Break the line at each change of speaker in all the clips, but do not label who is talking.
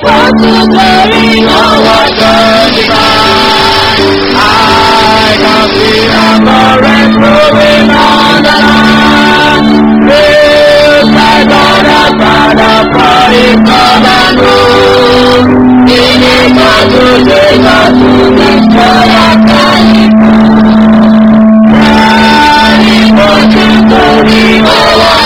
equal to glory, no one
I can see a current flowing on the land. Praise my God and Father for His love and rule. In His heart to take us to destroy our Equal to glory, no one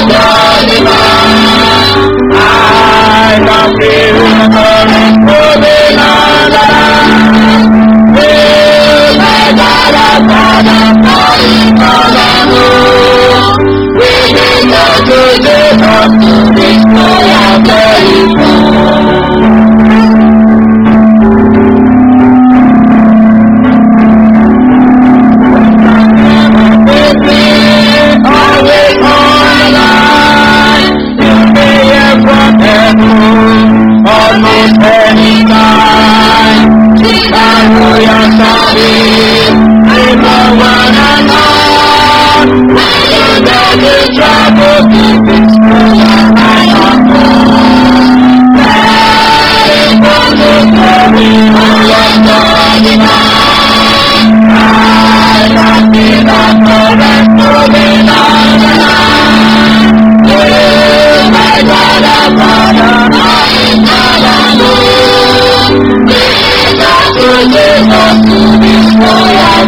I can feel the current flowing on the land. Praise my God and Father for His love and rule. We need not to take us to destroy our territory. Always on the line, you may hear from heaven, almost any time. Hallelujah, sorry, I'm the one and all. When you know the trouble, keep it still and I am born. That is what the glory of your God divine. I can be the current moving on the line. You, my God and Father, I am God and We got to Jesus to destroy our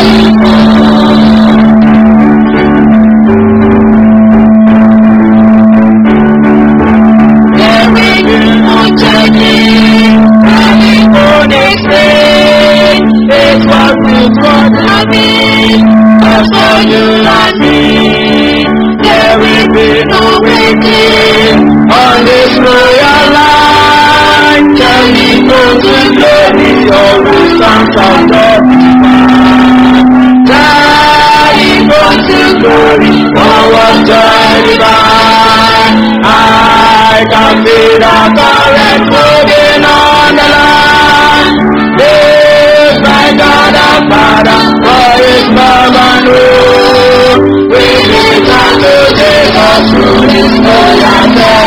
territory. There will be no changing, coming for the same. It was with what I mean, but for you and me. There will be no waiting on this royal line. Tell me go to glory, always sounds of the divine. Daddy go to glory, always joy divine. I can feel the current moving on the line. Praise my God and Father for His love and rule. We need not to take us through this royal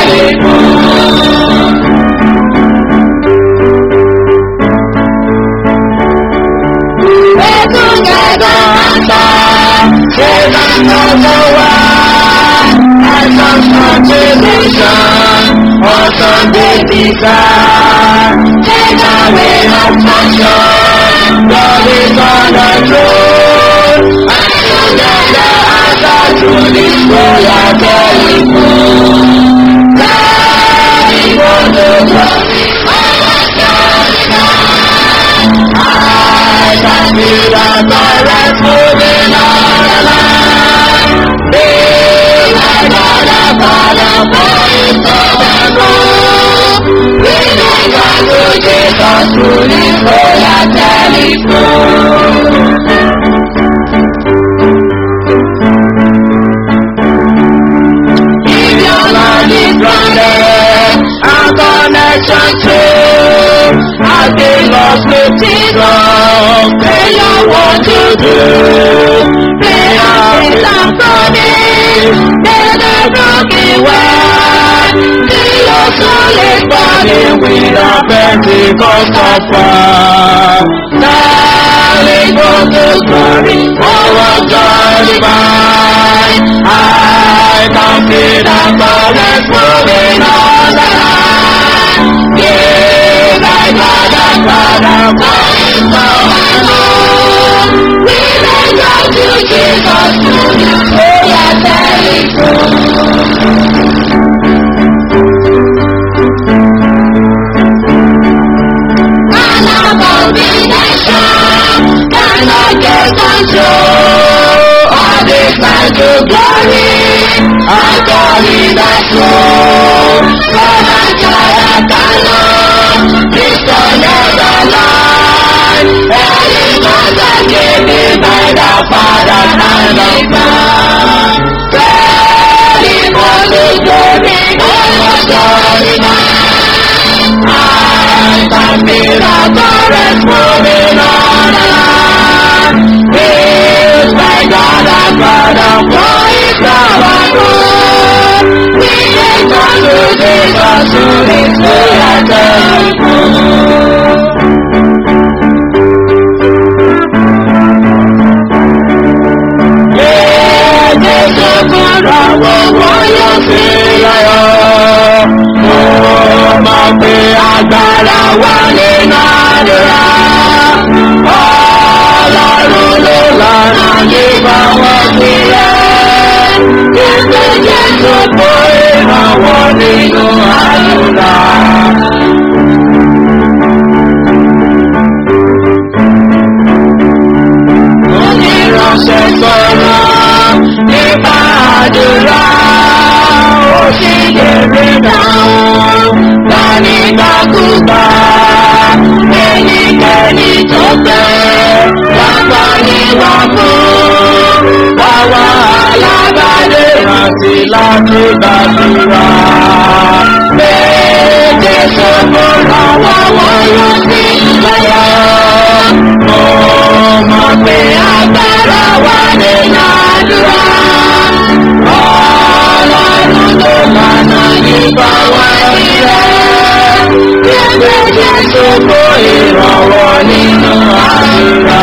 telephone. We're together and Save and number one. And some contribution. Awesome baby son. Take away our passion. God is on the throne. And together as our through this royal telephone. Daddy, for the glory of our God I can feel the current moving on the line. Be my God and Father for His love and rule. We need God to take us through this royal telephone. If your Lord is grounded, our connection to As they lost with Jesus, they know what to do. They are with and promise, may the broken one. The soul is burning with a Pentecostal fire. Darling, go to glory, our God divine. I can feel the current moving on the line. Yeah, my God and Father, for His love and love. We may go to Jesus to you, oh yeah, telephone. Cannot combination, cannot get control. All this time to glory, and glory that flow. From a child cannot, disconnect the line. Any man that given by the Father and the Son. Ready for the glory, all of glory man. I can feel the current moving on the line. Praise my God and Father for His love and rule. We ain't gonna lose Jesus to this royal agbára wà nínú àdúrà. Ọlọ́run ló lọ́nà nípa wọ́n sílẹ̀. Ìgbé Jésù kó ìrànwọ́ nínú àdúrà. Oníránṣẹ́ sọ̀rọ̀ nípa àdúrà. Ó sì lè rí dáhùn lánìgbàkúgbà. Ẹnikẹ́ni tó fẹ́ lápá ní wà fún. Báwa alábàdé rántí láti gbàdúrà. Méje sọ́kùnrin àwọn wọ́yọ̀ sí lọ́yọ̀. Mo mọ̀ pé agbára wà nínú àdúrà. Ọlọ́run ló lànà nípa wá sílẹ̀. Gbẹ̀gbẹ̀ Jésù kó ìrànwọ́ nínú àdúrà.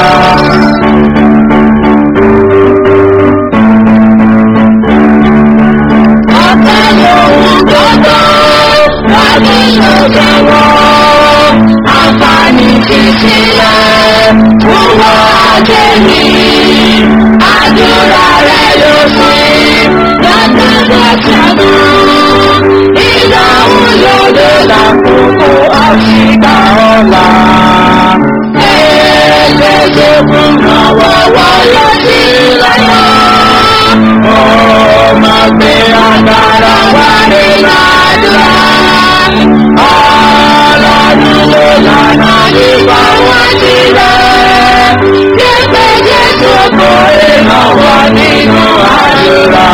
Ọ̀pẹ lòun gbogbo láti ṣòjẹ́wọ́. Àǹfààní ti sílẹ̀ fún wọn àjẹmí. Àdúrà rẹ̀ ló sí lọ́dọọdọ ṣẹ́nu. Ìdáhùn lòdò lákòókò àṣìgbà ọ̀la. Ẹgbẹ́ tó kún lọ́wọ́ wáyé sí lọ́yọ̀. Ó máa gbé agbára wá nínú àdúrà. Ọlọ́run ló lànà nípa wá sílẹ̀. Gbẹ̀gbẹ̀ Jésù kò ìrànwọ́ nínú àdúrà.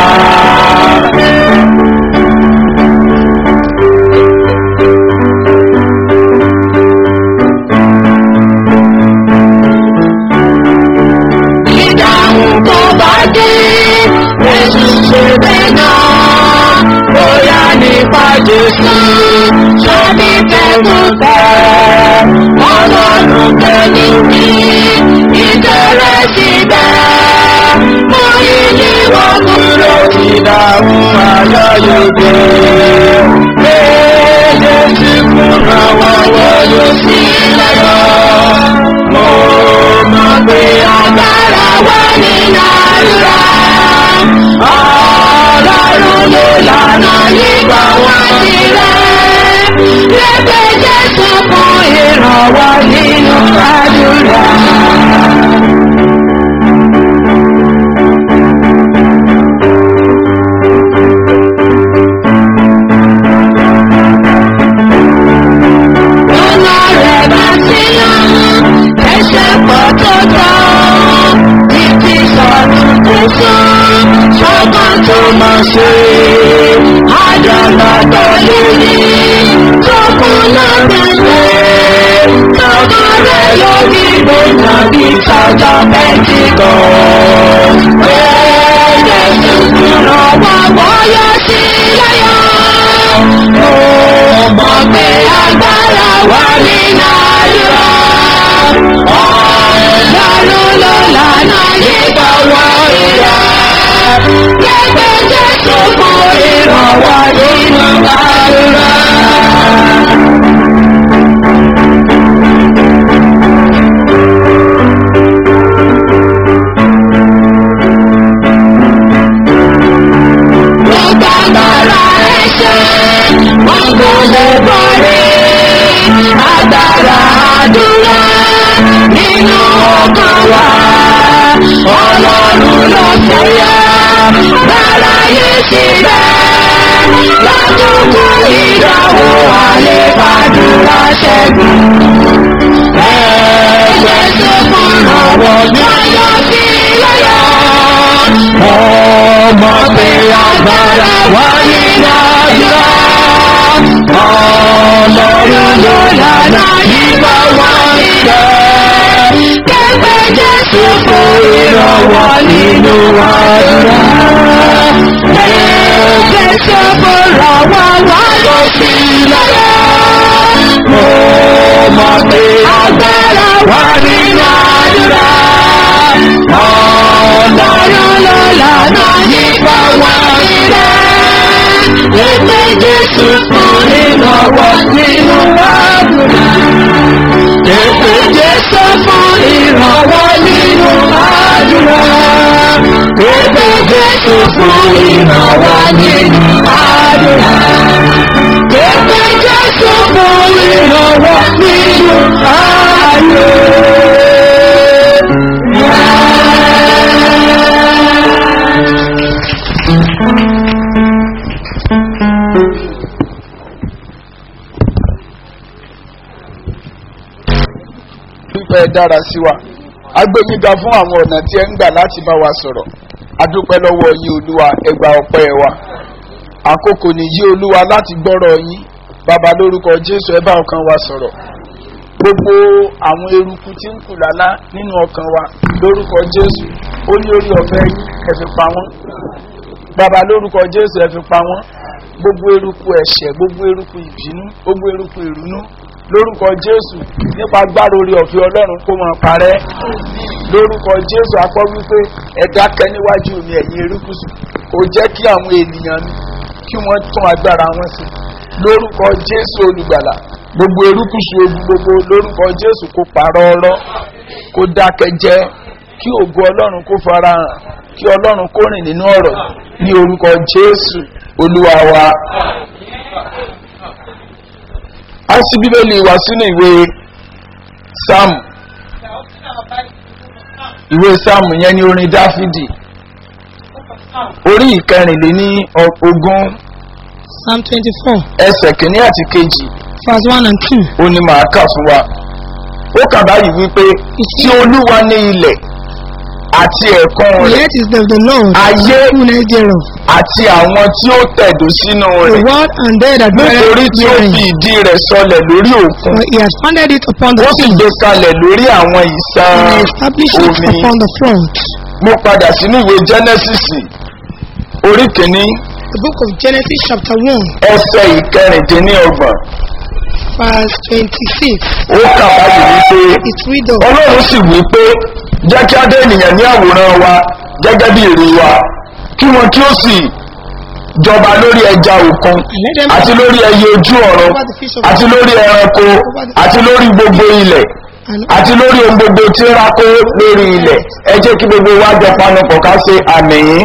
Ìdáhùn tó bá dé, Jésù ṣe bẹ́ẹ̀ náà. Bóyá nípa Jésù, sọ́ni kẹ́kọ̀ọ́ Ọlọ́run kẹ́ni ní ìtẹ̀rẹ̀ síbẹ̀. Mo yí ní wọ́n kúrò sí dáhùn ayọ́yọ̀dé. Pé Jésù kúrò wọ́wọ́ yóò sí lẹ́yọ̀. Mo mọ̀ pé agbára wà nínú àdúrà. Ọlọ́run ló lànà nípa wá sílẹ̀. Lẹ́gbẹ̀ẹ́ Jésù fún ìrànwọ́ nínú àdúrà. Ọ̀nà rẹ̀ bá sí lọ́rùn, ẹ̀ṣẹ̀ pọ̀ tó tọ́. Títí sọ̀rọ̀ tó sọ, ṣọ́gbọ́n tó máa ṣe. Àjọ̀lá tó lé ní, tó kún lọ́gbẹ̀ẹ́. Tọ́mọ rẹ̀ lórí gbogbo bí sájà pẹ́ntíkọ̀. Ẹ̀ẹ́dẹ̀ ṣùgbọ́n wà wọ́yọ́ sí lẹ́yọ̀. Mo mọ̀ pé agbára wà nínú àdúrà. Ọlọ́run ló lànà nípa wọ ìyá. Gẹ́gẹ́ Jésù fún ìrànwọ́ nínú àdúrà. Gbogbo agbára ẹ̀ṣẹ̀, wọ́n kò lè borí. Agbára àdúrà nínú ọkàn wa. Ọlọ́run ló ṣẹ̀yà, lára yìí síbẹ̀. Lákòókò ìdánwò àlepàdúrà ṣẹ́gun. Ẹ̀jẹ̀ tó fún àwọn gbọ́dọ̀ sí lọ́yọ̀. Ọmọ pé agbára wà nínú àdúrà. Ọlọ́run ló lànà yípa wá nílẹ̀. Kẹ́gbẹ́ Jésù fún ìrànwọ́ nínú àdúrà. Kẹ́gbẹ́ Jésù fún ìrànwọ́ wá lọ sí lọ́yọ̀. Ọmọ pé agbára wà nínú àdúrà. Ọlọ́run ló lànà yípa wá nílẹ̀. Ẹgbẹ́ Jésù fún ìrànwọ́ nínú àdúrà. Jésù fún ìrànwọ́ nínú àdúrà. Képe Jésù fún ìrànwọ́ nínú àdúrà.
fífẹ́ dára sí wa agbẹ́yìnga fún àwọn ọ̀nà tí ẹ ń gbà láti bá wa sọ̀rọ̀ adúpẹ́ lọ́wọ́ yín olúwa ẹgbà ọpẹ́ wa àkókò nìyí olúwa láti gbọ́rọ̀ yín bàbá lórúkọ jésù ẹ bá ọkàn wa sọ̀rọ̀ gbogbo àwọn eruku tí ń kù lálá nínú ọkàn wa lórúkọ jésù ó ní orí ọ̀fẹ́ yín ẹ fi pa wọ́n bàbá lórúkọ jésù ẹ fi pa wọ́n gbogbo eruku ẹ̀ṣẹ̀ gbogbo eruku ìbínú gbogbo eruku ìrúnú lórúkọ jésù nípa agbára orí ọ̀fẹ́ ọlọ́run kó máa parẹ́ lórúkọ jésù akọ́ wípé ẹ̀dá kẹ́ níwájú mi ẹ̀yìn erékùsù kò jẹ́ kí àwọn ènìyàn mi kí wọ́n tún agbára wọn sí lórúkọ jésù olùgbàlà gbogbo erékùsù ogun gbogbo lórúkọ jésù kó parọ́ ọ̀rọ̀ kó dákẹ́ jẹ́ kí ògo ọlọ́run kó fara hàn kí ọlọ́run kó rìn nínú ọ̀rọ̀ ní orúkọ jésù olúwa wa a sì bíbélì wá sínú ìwé sáàmù ìwé sáàmù yẹn ní orin dáfídì orí ìkẹrìnléní ogún
Psalm 24,
ẹsẹ̀ kìíní àti kejì
verse 1 and 2.
ó ní màá kà fún wa ó kà báyìí wípé tí olúwa ní ilẹ̀ àti ẹ̀kan
The
rẹ̀
earth is of the Lord,
ayé
fullness thereof.
àti àwọn tí ó tẹ̀dó sínú
The
rẹ̀
world and they that dwell
nítorí tí ó
therein.
fi ìdí rẹ̀ sọlẹ̀ lórí òkun
For he has founded it upon the
ó sì
sea,
gbé kalẹ̀ lórí àwọn ìsàn
and established it
omi
upon the flood.
mo padà sínú ìwé genesis orí kìíní
The book of Genesis chapter 1,
ẹsẹ̀ ìkẹrìndínlọ́gbọ̀n
verse 26.
ó kà báyìí wípé
It's read of
ọlọ́run sì wí pé jẹ́ kí á dé ènìyàn ní àwòrán wa gẹ́gẹ́ bí èrè wa kí wọn kí ó sì jọba lórí ẹja òkun
let them
àti lórí ẹyẹ ojú ọ̀run
over the fish of
àti lórí ẹranko àti lórí gbogbo ilẹ̀
and
àti lórí ohun gbogbo tí ń rákó lórí ilẹ̀ ẹ jẹ́ kí gbogbo wa jọ panupọ̀ ká ṣe àmì yín.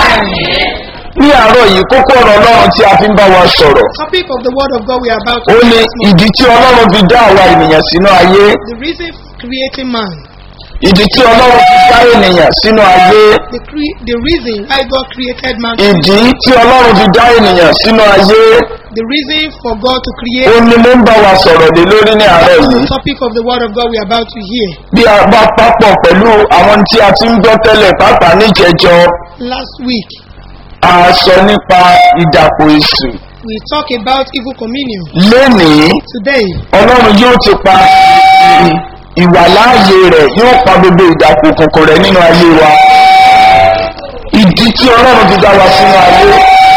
ní àárọ̀ yìí kókó ọ̀rọ̀ ọlọ́run tí a fi ń bá wa sọ̀rọ̀
topic of the word of God we are about to
ó ní
this morning.
ìdí tí ọlọ́run fi dá àwa ènìyàn sínú ayé
The reason for creating man.
ìdí tí ọlọ́run fi dá ènìyàn sínú ayé
The, cre- the reason why God created man.
ìdí tí ọlọ́run fi dá ènìyàn sínú ayé
The reason for God to
ó
create
ní mo ń bá wa sọ̀rọ̀ lé lórí ní àárọ̀
is
yìí
the topic of the word of God we are about to hear.
bí a bá papọ̀ pẹ̀lú àwọn tí a ti ń gbọ́ tẹ́lẹ̀ pàápàá níjẹjọ
Last week
a sọ nípa ìdàpọ̀ èṣù
we talked about evil communion.
lénìí
Today
ọlọ́run yóò ti pa ì- ìwàláàyè rẹ̀ yóò pa gbogbo ìdàpọ̀ òkùnkùn rẹ̀ nínú ayé wa ìdí tí ọlọ́run fi dá wa sínú ayé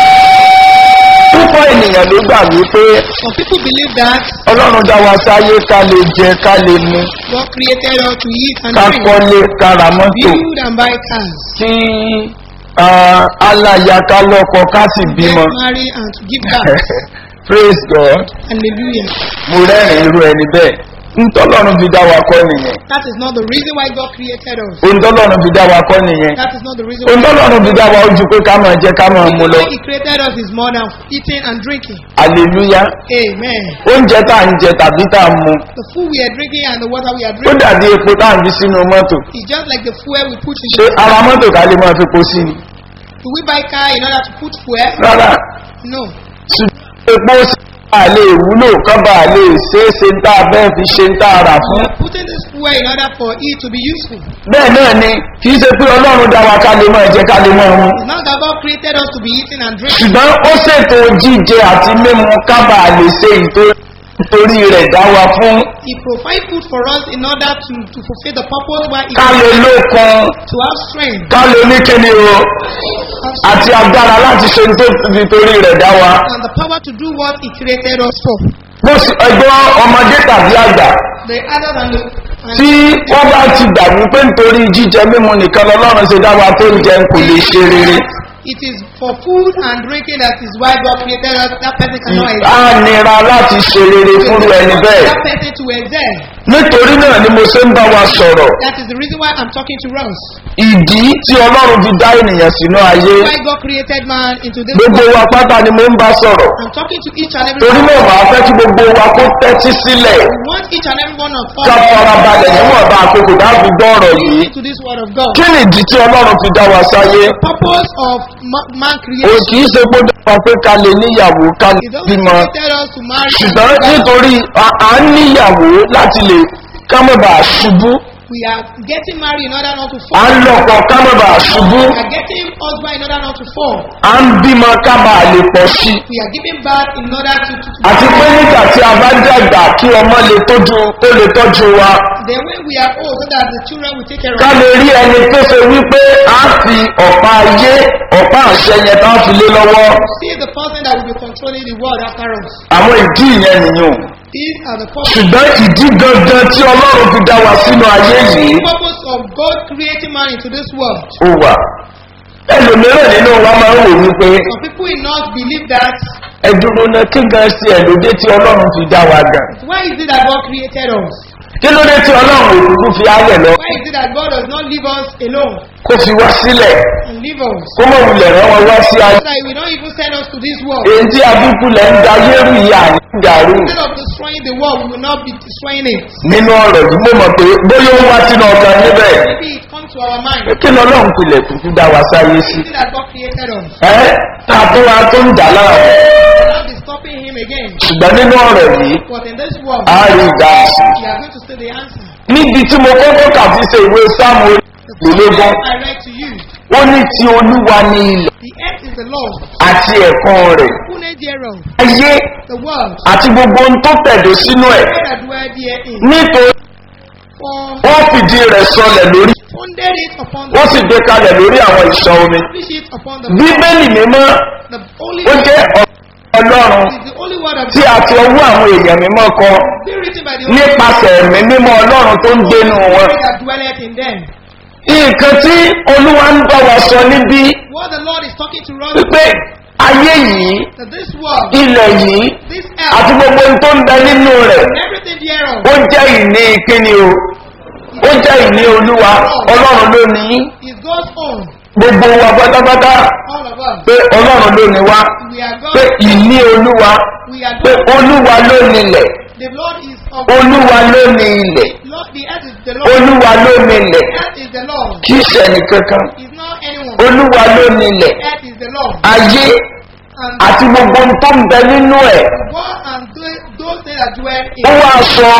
púpọ̀ ènìyàn ló gbà wípé
some people believe that
ọlọ́run dá wa sáyé ká lè jẹ ká lè mu
God created us to eat and
ká
drink,
kọ́lé ká ra mọ́tò
build and buy cars,
kí ah, aláya ká lọ́kọ ká sì
get
bímọ
married and to give back.
praise god
Hallelujah.
mo rẹ́rìn irú ẹni bẹ́ẹ̀ ntọ́lọ́run fi dá wa kọ́ nìyẹn
That is not the reason why God created us.
ntọ́lọ́run fi dá wa kọ́ nìyẹn
That is not the reason why,
ntọ́lọ́run fi dá wa ojú pé ká máa jẹ ká máa mu lọ
why He created us is more than eating and drinking.
hallelujah
Amen.
oúnjẹ tá à ń jẹ tàbí tá à ń mu
The food we are drinking and the water we are
ó
drinking
dàbí epo tá à ń fi sínú mọ́tò
is just like the fuel we put in.
ṣé ara mọ́tò ká lè máa fi po sí ni
Do we buy car in order to put fuel?
rárá
No.
ṣùgbọ́n epo sí a lè wúlò kán bá a lè ṣe é ṣe ń tá a bẹ́ẹ̀ fi ṣe ń tá a rà
We
fún
are putting this fuel in order for it to be useful.
bẹ́ẹ̀ náà ni kì í ṣe pé ọlọ́run dá wa ká lè máa jẹ ká lè máa mu
It's not that God created us to be eating and drinking.
ṣùgbọ́n ó ṣètò jíjẹ àti mímu ká bá a lè ṣe ìtò- nítorí rẹ̀ dá wa fún
He provides food for us in order to, to fulfill the purpose why He
ká lè lókun
to have strength
ká lè ní kíni o àti agbára láti ṣe ní tó nítorí rẹ̀ dá wa.
and the power to do what He created us for.
bó sì ẹgbẹ́ ọmọdé tàbí àgbà
The other than the and
tí wọ́n bá ti gbà wípé nítorí jíjẹ mímu nìkan lọ́lọ́run ṣe dá wa tó ń jẹun kò lè ṣe rere
it is for food and drinking that is why God created us, that person cannot
á
excel.
nira láti ṣe rere fúnru ẹni bẹ́ẹ̀
That person to excel.
nítorí náà ni mo ṣe ń bá wa sọ̀rọ̀
That is the reason why I'm talking to us.
ìdí tí ọlọ́run fi dá ènìyàn sínú ayé
Why God created man into this
gbogbo
world.
wa pátá ni mo ń bá sọ̀rọ̀
I'm talking to each and every
torí
one.
náà màá fẹ́ kí gbogbo wa kó tẹ́tí sílẹ̀
We want each and every one of us
ká farabalẹ̀ níwọ̀nba àkókò dáàbò gbọ́ ọ̀rọ̀ yìí
listen to this word of God.
kí ni ìdí tí ọlọ́run fi dá wa sáyé
Purpose of ma- man
o
creation.
kì í ṣe pé ó dára pé ká lè níyàwó ká lè
He doesn't
bímọ
created us to marry.
ṣùgbọ́n nítorí à- à ń níyàwó láti lè ká má bàa ṣubú
We are getting married in order not to
à
fall.
ń lọ́kọ̀ ká má bàa ṣubú
We are getting husband in order not to fall.
à ń bímọ ká bàa lè pọ̀ sí i
We are giving birth in order to, to, to
àti pé nígbà tí a bá dàgbà kí ọmọ lè tọ́jú tó lè tọ́jú wa
then when we are old so that the children will take care
ká
of us.
lè rí ẹni tó ṣe wípé a fi ọ̀pá ayé ọ̀pá àṣẹ yẹn tá a fi lé lọ́wọ́
See the person that will be controlling the world after us.
àwọn ìdí ìyẹn nìyẹn
These are the purpose,
ṣùgbọ́n ìdí gangan tí ọlọ́run fi dá wa sínú ayé yìí
purpose of God creating man into this world.
ó wà ẹlòmíràn nínú wa máa ń wò wípé
Some people will not believe that.
ẹdúró náà kí gan sí ẹlòdé tí ọlọ́run fi dá wa gan
Why is it that God created us?
kí ló dé tí ọlọ́run òkùnkùn fi ayẹ̀ lọ
Why is it that God does not leave us alone
kó fi wá sílẹ̀
and leave us?
kó mọ̀ wulẹ̀ rán wọn wá sí ayé
So that He will not even send us to this world.
èyí tí abúkú lẹ̀ ń da yẹ́rù ìyá ní ìdàrú
Instead of destroying the world, we will not be destroying it.
nínú ọ̀rọ̀ yìí mo mọ̀ pé bóyá ó wá sínú ọkàn níbẹ̀
Maybe it comes to our mind.
kí ni ọlọ́run pilẹ̀ kúkú dá wa sáyé sí
Is it that God created us?
ẹ́ tá a tó wa tó ń dà láàmú
We will not be stopping Him again.
ṣùgbọ́n nínú ọ̀rọ̀ yìí
But in this world,
a rí ìdáhùn sí
we are going to see the answer.
níbi tí mo kọ́kọ́ kà fi ṣe ìwé sáàmù
The
ìlógún
promise I read to you.
ó ní ti olúwa ní ilẹ̀
The earth is the Lord,
àti ẹ̀kan rẹ̀
fullness thereof,
ayé
the world,
àti gbogbo ohun tó tẹ̀dó sínú ẹ̀
they that dwell therein.
nítorí
For
wọ́n fìdí rẹ̀ sọlẹ̀ lórí
founded it upon
wọ́n
the
sì gbé kalẹ̀ lórí àwọn ìṣàn omi
establish it upon the
bíbélì mímọ́
the holy
ó jẹ́ ọ̀rọ̀ ọlọ́run
is the only word of
tí a ti ọwọ́ àwọn èèyàn mímọ́ kọ
be written by the Holy
nípasẹ̀ ẹ̀mí mímọ́ ọlọ́run tó ń gbénu wọn.
Spirit that dwelleth in them.
nǹkan tí olúwa ń bá wa sọ níbí
What the Lord is talking to us
wípé ayé yìí
that this world,
ilẹ̀ yìí
this
àti
earth,
gbogbo ohun tó ń bẹ nínú rẹ̀
and everything thereof
ó jẹ́ ìní kíni o ó jẹ́ ìní olúwa ọlọ́run ló ní í.
is God's own.
gbogbo wa pátápátá
All of us.
pé ọlọ́run ló ní wá
We are
pé
God.
ìní olúwa
We are
pé
God.
olúwa ló nílẹ̀
The Lord is of
olúwa ló ní ilẹ̀
Lord. The earth is the Lord.
olúwa ló nílẹ̀
The earth is the Lord.
kì í ṣẹ̀nì kankan
Is not anyone.
olúwa ló nílẹ̀
The earth is the Lord.
ayé
And
àti gbogbo ohun tó ń bẹ nínú ẹ̀
go and do those things that dwell in
ó wá sọ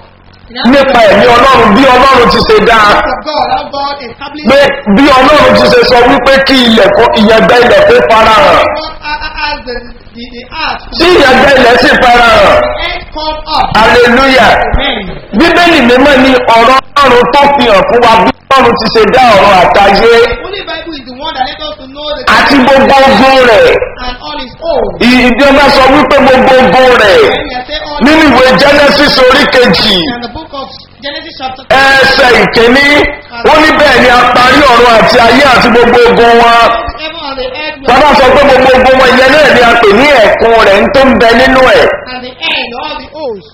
nípa ẹ̀mí ọlọ́run bí ọlọ́run ti ṣe dáa
of God, how God established
pé bí ọlọ́run ti ṣe sọ wípé kí ilẹ̀ kó ìyẹ̀gbẹ́ ilẹ̀ kó farahàn
God as the, the, the earth.
tí ìyẹ̀gbẹ́ ilẹ̀ sì farahàn
The earth come up.
hallelujah
Amen.
bíbélì mímọ́ ni ọ̀rọ̀ ọlọ́run tó fi hàn fún wa bí ọlọ́run ti ṣe dá ọ̀rọ̀ àtayé
Holy Bible is the one that let us to know the
àti gbogbo ogun rẹ̀
and all is old.
ìdí ọba sọ wípé gbogbo ogun rẹ̀
When we are saying all
nínú ìwé genesis orí kejì
in the book of Genesis chapter
ẹsẹ̀ ìkíní ó ní bẹ́ẹ̀ ni a parí ọ̀run àti ayé àti gbogbo ogun wọn
heaven and the earth were
bàbá sọ pé gbogbo ogun wọn ìyẹn náà ni a pè ní ẹ̀kún rẹ̀ ń tó ń bẹ nínú ẹ̀
and the end, all the hosts.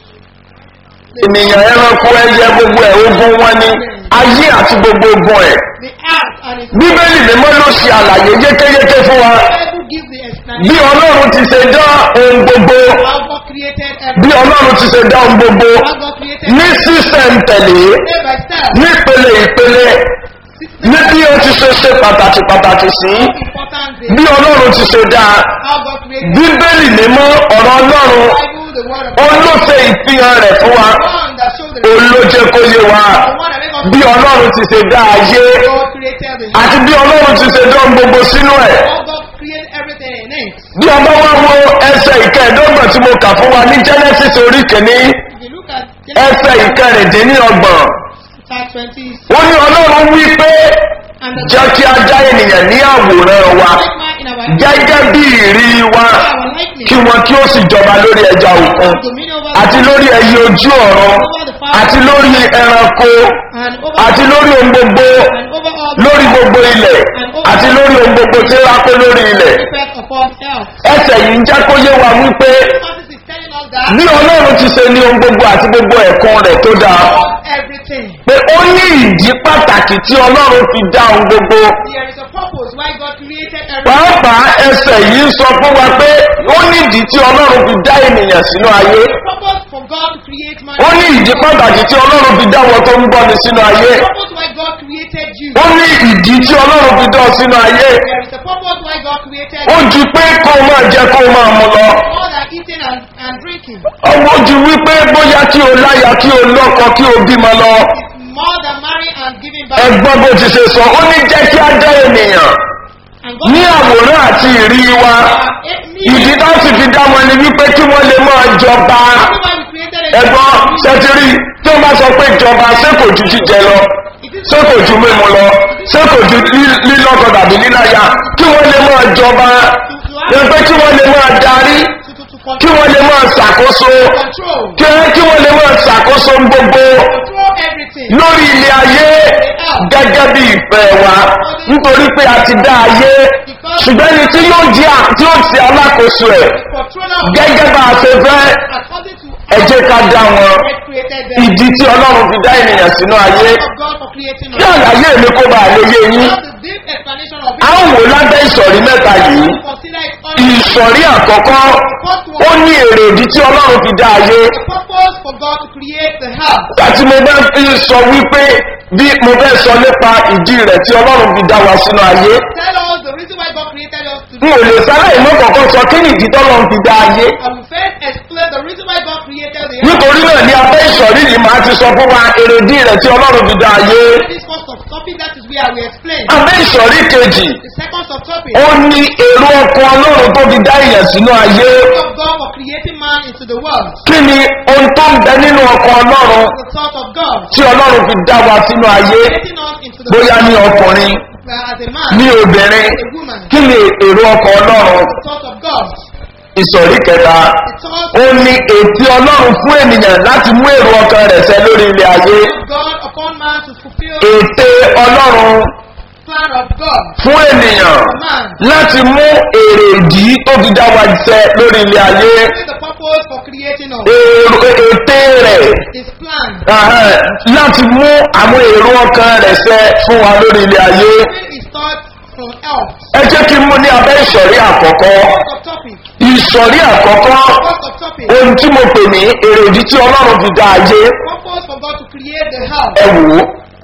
ènìyàn ẹranko ẹyẹ gbogbo ẹ̀ ogun wọn ni ayé àti gbogbo ogun ẹ̀
The earth and its
bíbélì mímọ́ ló ṣe àlàyé yékéyéké fún wa
Bible gives the explanation
bí ọlọ́run ti ṣe dá ohun gbogbo
how God created
bí
everything.
ọlọ́run ti ṣe dá ohun gbogbo
How God created
ní sísẹ̀ntẹ̀lé
step by step.
nípele ìpele ní bí ó ti ṣe ṣe pàtàkì pàtàkì sí
Important thing.
bí ọlọ́run ti ṣe dá
How God created
bíbélì mímọ́ ọ̀rọ̀ ọlọ́run
Bible, the word of
ó
God.
ló ṣe ìfihàn rẹ̀ fún wa
The one that showed the
ó ló jẹ́ kó yé wa
the one that make us
bí ọlọ́run ti ṣe dá ayé
God created the
àti bí ọlọ́run ti ṣe dá ohun gbogbo sínú ẹ̀
How God created everything in it.
bí ọba wá wo ẹsẹ̀ ìkẹẹ̀dọ́gbọ̀n tí mo kà fún wa ní genesis orí kìíní
If you look at
ẹsẹ̀ ìkẹrìndínlọ́gbọ̀n
chapter 20,
ó ní ọlọ́run wí pé
and the
jẹ́ kí a dá ènìyàn ní àwòrán wa
make man in our
gẹ́gẹ́ bí ìrí wa
our lightning,
kí wọn kí ó sì jọba lórí ẹja òkun
dominion over
àti
the
lórí ẹyẹ ojú ọ̀run àti lórí ẹranko
and over
àti lórí ohun gbogbo
and over all the
lórí gbogbo ilẹ̀ àti lórí ohun gbogbo tí ó rákó lórí ilẹ̀
effect upon health.
ẹsẹ̀ yìí ń jẹ́ kó yé wa wípé
Moses is telling us that
bí ọlọ́run ti ṣe ní ohun gbogbo àti gbogbo ẹ̀kan rẹ̀ tó dáa
everything.
pé ó ní ìdí pàtàkì tí ọlọ́run fi dá ohun gbogbo
There is a purpose why God created everything.
pàápàá ẹsẹ̀ yìí ń sọ fún wa pé ó ní ìdí tí ọlọ́run fi dá ènìyàn sínú ayé
purpose for God to create man.
ó ní ìdí pàtàkì tí ọlọ́run fi dá wọn tó ń bọ́ni sínú ayé
purpose why God created you.
ó ní ìdí tí ọlọ́run fi dá ọ sínú ayé
There is a purpose why God created
ó
you.
ju pé kó o máa jẹ kó o máa mu lọ
More than eating and, and drinking.
ọmọ ju wípé bóyá kí o láya kí o lọ́kọ kí o bímọ lọ
It's more than marrying and giving back.
ẹgbọ́n bó ti ṣe sọ ó ní jẹ́ kí á dá ènìyàn
And God
ní àwòrán àti ìrí wa ìdí tá sì fi dá wọn ni wípé kí wọ́n lè máa jọba
Everyone we created a
ẹgbọ́n ṣẹtiri tí wọ́n bá sọ pé jọba ṣé kò ju jíjẹ lọ ṣé kò ju mímu lọ ṣé kò ju lí- lílọ́kọ tàbí líláya kí wọ́n lè máa jọba ẹgbẹ́ kí wọ́n lè máa darí
to, to, to
kí
control,
wọ́n lè máa ṣàkóso
control,
kí kí wọ́n lè máa ṣàkóso gbogbo
control everything.
lórí ilé ayé gẹ́gẹ́ bí ìfẹ́ wa nítorí pé a ti dá ayé ṣùgbọ́n ẹni tí yóò jẹ́ à- tí yóò ti alákòóso ẹ̀
Controller of
gẹ́gẹ́ bá a ṣe fẹ́
according to
ẹ jẹ́ ká dá wọn
God created them.
ìdí tí ọlọ́run fi dá ènìyàn sínú ayé
of God for creating
kí
us.
àlàyé mi kó bá a lè yé yín
That's the deep explanation of
a
it.
ń wò lábẹ́ ìsọ̀rí mẹ́ta yìí
Consider it all.
ìsọ̀rí àkọ́kọ́ ó ní èrè ìdí tí ọlọ́run fi dá ayé
The purpose for God to create the house.
láti mo bá fi sọ wípé bí mo fẹ́ sọ nípa ìdí rẹ̀ tí ọlọ́run fi dá wa sínú ayé
Tell us the reason why God created us to
n ò lè sáláì mọ́ kọ̀ọ̀kan sọ kí ni ìdí tọ́lọ́run fi dá ayé
I will first explain the reason why God created the earth.
nítorí náà ní abẹ́ ìsọ̀rí yìí máa ti sọ fún wa èrè ìdí rẹ̀ tí ọlọ́run fi dá ayé
This first of topic that is where we explain.
abẹ́ ìsọ̀rí kejì
The second of topic
ó ní èrò ọkàn ọlọ́run tó fi dá èèyàn sínú ayé
of God for creating man into the world.
kí ni ohun tó ń bẹ nínú ọkàn ọlọ́run
The thought of God
tí ọlọ́run fi dá wa sínú ayé
creating us into the
bóyá ní
world
ọkùnrin
uh, as a man,
ní obìnrin
a woman.
kí ni èrò ọkàn ọlọ́run
The thought of God.
ìsọ̀rí kẹta
The thought
ó ní ètí ọlọ́run fún ènìyàn láti mú èrò ọkàn rẹ̀ ṣẹ lórí ilé ayé
of God upon man to fulfill the
ète ọlọ́run
plan of God.
fún ènìyàn
Man.
láti mú èrè ìdí tó fi dá wa ṣẹ lórí ilé ayé
Fulfill the purpose for creating us.
èrò ète rẹ̀
His plan.
ahẹ́, láti mú àwọn èrò ọkàn rẹ̀ ṣẹ fún wa lórí ilé ayé
Fulfill his thoughts from else.
ẹ jẹ́ kí n mú ní abẹ́ ìsọ̀rí àkọ́kọ́
First of topic.
ìsọ̀rí àkọ́kọ́
First of topic.
ohun tí mo pè ní èrè ìdí tí ọlọ́run fi dá ayé
Purpose for God to create the house.
ẹ wò ó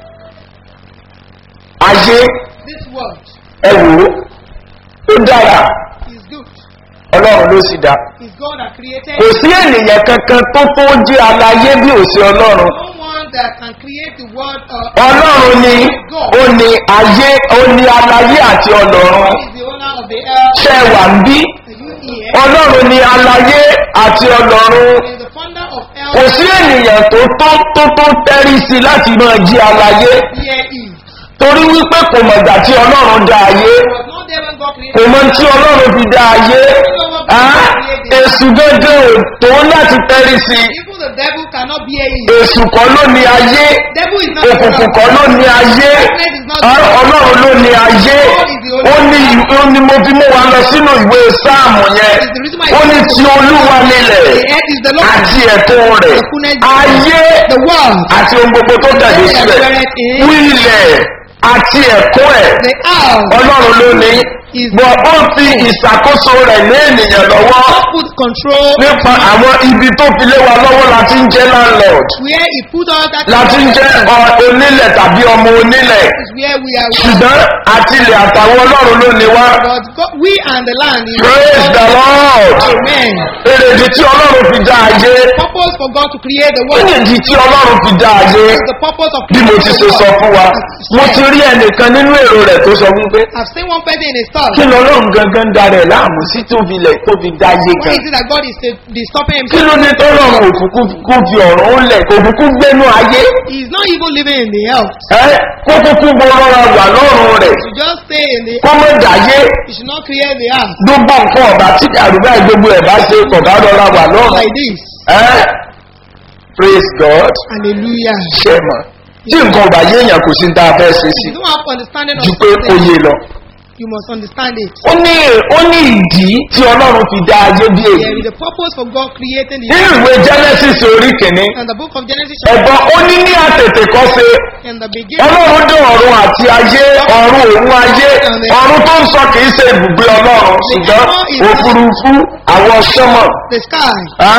ayé
This world
ẹ wò ó ó dára
is good.
ọlọ́run ló sì dá
Is God that created
kò sí ènìyàn kankan tó tó jẹ́ aláyé bí ò sí ọlọ́run
no one that can create the world. Uh,
ọlọ́run ni ó ní ayé ó ní aláyé àti ọlọ́run
is the owner of the earth.
ṣe wà ń bí
Are you here?
ọlọ́run ni aláyé àti ọlọ́run
Is the founder of
kò
earth.
sí ènìyàn tó tó tó tó tẹ́rí sí láti máa jí aláyé
Here is.
torí wípé kò mọ̀gbà tí ọlọ́run dá ayé
Was not there when God created.
kò mọ tí ọlọ́run fi dá ayé Ah, èsù gẹ́gẹ́ ò tó láti tẹ́rí sí
Even the devil cannot bear it.
èsù kọ́ ló ní ayé
Devil is not the
òkùnkùn
God.
kọ́ ló ní ayé
Darkness is not the
Ah,
God.
ọlọ́run ló ní ayé ó ní ó ní mo fi mú wa lọ sínú ìwé sáàmù yẹn ó ní ti olúwa nílẹ̀
The earth is the Lord.
àti ẹ̀kọ́ rẹ̀ ayé
The world.
àti ohun gbogbo tó tẹ̀lé síbẹ̀ wílẹ̀ àti ẹ̀kọ́ ẹ̀
The house.
ọlọ́run ló ní bọ̀ ó fi ìṣàkóso rẹ̀ lé ènìyàn lọ́wọ́
God put control
nípa àwọn ibi tó fi lé wa lọ́wọ́ láti ń jẹ́ landlord
where he put all that
láti ń jẹ́ ọ- onílẹ̀ tàbí ọmọ onílẹ̀
is where we are.
ṣùgbọ́n àti ilẹ̀ àtàwọn ọlọ́run ló ní wá
But God, we and the land is
praise the lord
Amen.
èrèdí tí ọlọ́run fi dá ayé
Purpose for God to create the world
èrèdí tí ọlọ́run fi dá ayé
is the purpose of
bí mo ti ṣe sọ fún wa mo ti rí ẹnìkan nínú èrò rẹ̀ tó sọ fún pé
I've seen one person in his God.
kí lọ́lọ́run gangan darẹ̀ láàmú sí tóbi lẹ̀ tóbi dáyé
Why
gan.
is it that God is uh, is stopping
kí
himself?
ló ní tọ́lọ́run òkùnkùn kó fi ọ̀rọ̀ ó lẹ̀ kó kúkú gbénú ayé.
He is not even living in the earth.
ẹ kó kúkú bọ́ rọra wà lọ́rùn rẹ̀
He should just stay in the
kó mọ̀ dáyé
He should not create the earth
gbogbo nǹkan ọ̀bà tí àrùbá gbogbo ẹ̀ bá ṣe kọ̀ọ̀bá rọra wà lọ́rùn.
like this.
ẹ praise God
Hallelujah.
ṣe mọ̀ tí nǹkan ọ̀bà yéèyàn kò sí ní tá a fẹ́ ṣe sí
If you don't have understanding of
ju pé ó
something,
yé lọ.
you must understand it.
ó ní ó ní ìdí tí ọlọ́run fi dá ayé bí
There
èyí.
is a purpose for God creating the
nínú
earth.
ìwé genesis orí kìíní
And the book of Genesis, chapter
ẹ̀gbọ́n ó ní ní àtètè kọ́ ṣe
in the beginning,
ọlọ́run dé ọ̀run àti ayé ọ̀run òun ayé ọ̀run tó ń sọ kìí ṣe ibùgbé ọlọ́run ṣùgbọ́n òfurufú àwọn sọ́mọ̀
the sky.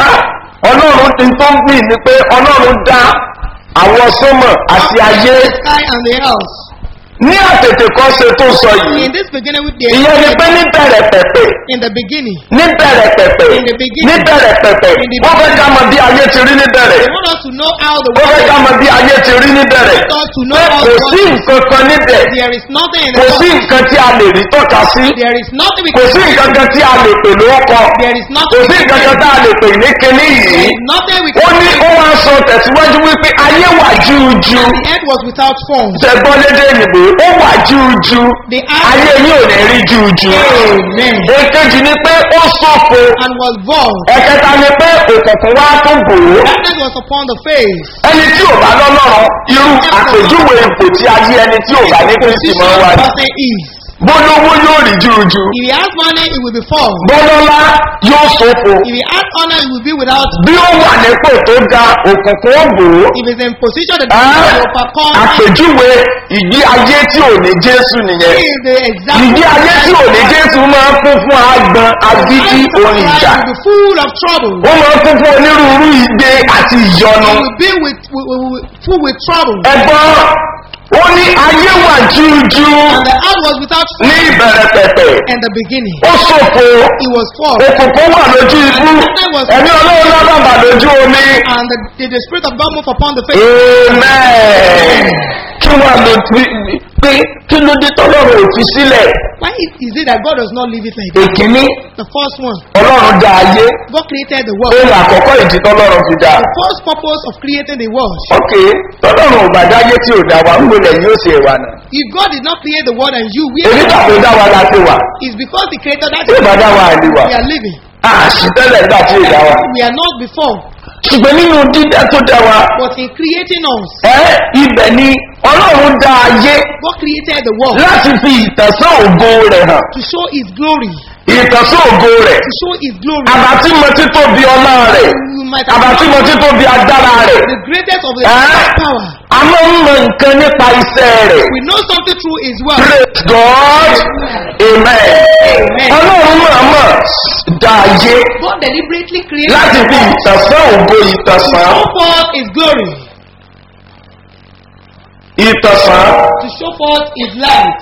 ọlọ́run ti tó ń gbìn ni pé ọlọ́run dá àwọn sọ́mọ̀ àti ayé
The sky and the earth.
ní àtètè kọ́ ṣe tó sọ yìí
In this beginning with the
ìyẹn ni pé ní bẹ̀rẹ̀ pẹ̀pẹ̀
in the beginning.
ní bẹ̀rẹ̀ pẹ̀pẹ̀
In the beginning.
ní bẹ̀rẹ̀ pẹ̀pẹ̀
In the
wọ́n fẹ́ ká mọ bí ayé ti rí ní bẹ̀rẹ̀
They want us to know how the
wọ́n fẹ́ ká
world
mọ bí ayé ti rí ní bẹ̀rẹ̀
want us to
pé
know how
kò
the
sí
world
nǹkan kan níbẹ̀
There is nothing in
kò
the
sí
world.
nǹkan tí a lè rí tọ́ka sí
There is nothing we
kò
can
sí nǹkan kan tí a lè pè lórúkọ
There is
kò
nothing
sí
we
nǹkan
can
kan tí a lè pè ní kinní
There
yìí
is nothing we
ó
can
ní ó wá sọ tẹ̀síwájú wípé ayé wà júújú
The earth was without form.
tẹ̀gbọ́n lédè òyìnbó ó wà júújú
The
ayé
earth
yìí ò ní rí júújú
Amen.
èkejì ni pé ó sọ̀fo
and was void.
ẹ̀kẹta ni pé òkùnkùn wá tó bò ó
Darkness was upon the face.
ẹni tí ò bá lọ́lọ́run irú àpèjúwe ipò tí ayé ẹni tí ò bá ní kristi
Position
máa wà
the
ní.
person is.
bólówó yóò rí júújú
If he has money, it will be form.
bọ́lọ́lá yóò sọ̀fo
If he has honor, it will be without.
bí ó wà nípò tó ga òkùnkùn ó bò ó.
If he's in position, the
Ah,
darkness will overcome. him.
àpèjúwe ìgbé ayé tí ò ní jésù
He
nìyẹn
is the example.
ìgbé ayé tí ò ní jésù máa ń kún fún agbọn agídí orin ìjà
will be full of trouble.
ó máa ń kún fún onírúurú ìgbé àti ìyọnu
It will be with, with, with, with full with trouble.
ẹgbọn ó ní ayé wà jújú
And the earth was without
ní
form
ìbẹ̀rẹ̀ pẹ̀pẹ̀
in the beginning.
ó ṣòfò
It was form.
òkùnkùn wà lójú ibú ẹ̀mí ọlọ́run lábàbà lójú omi
And the, the, the spirit of God moved upon the face.
amen kí wà ló pé kí ló dé tọ́lọ́run ò fi sílẹ̀
Why is, is it that God does not leave it like that?
èkíní
The first one,
ọlọ́run dá ayé
God created the world.
ohun àkọ́kọ́ ìdí tọ́lọ́run fi dá.
The first purpose of creating the world.
ok tọ́lọ́run ò bá dáyé tí ò dá wa ń gbọdọ̀ yóò ṣe wà náà.
If God did not create the world and you, we
èmi gbà tó dá wa la ti wà
it's because He created that
tí ò bá dá wa àlè wà.
we are living.
a sì tẹ́lẹ̀ nígbà tí ò dá wa.
We are not before,
ṣùgbọ́n nínú dídá tó dá wa
but in creating us,
ẹ ibẹ̀ ni ọlọ́run dá ayé
God created the world
láti fi ìtẹ̀sán ògo rẹ̀ hàn.
to show His glory.
ìtẹ̀sán ògo rẹ̀
To show His glory.
àbátí mo ti tóbi ọlá rẹ̀
You might have
àbátí mo ti tóbi agbára rẹ̀.
the greatest of the
Ah.
power.
a máa ń mọ nǹkan nípa iṣẹ́ rẹ̀.
We know something through His word.
praise God amen.
Amen.
ọlọ́run máa mọ̀ dá ayé
God deliberately created
láti
the
fi
world
ìtẹ̀sán ògo
to
ìtẹ̀sán
show forth His glory,
ìtẹ̀sán
to show forth His light.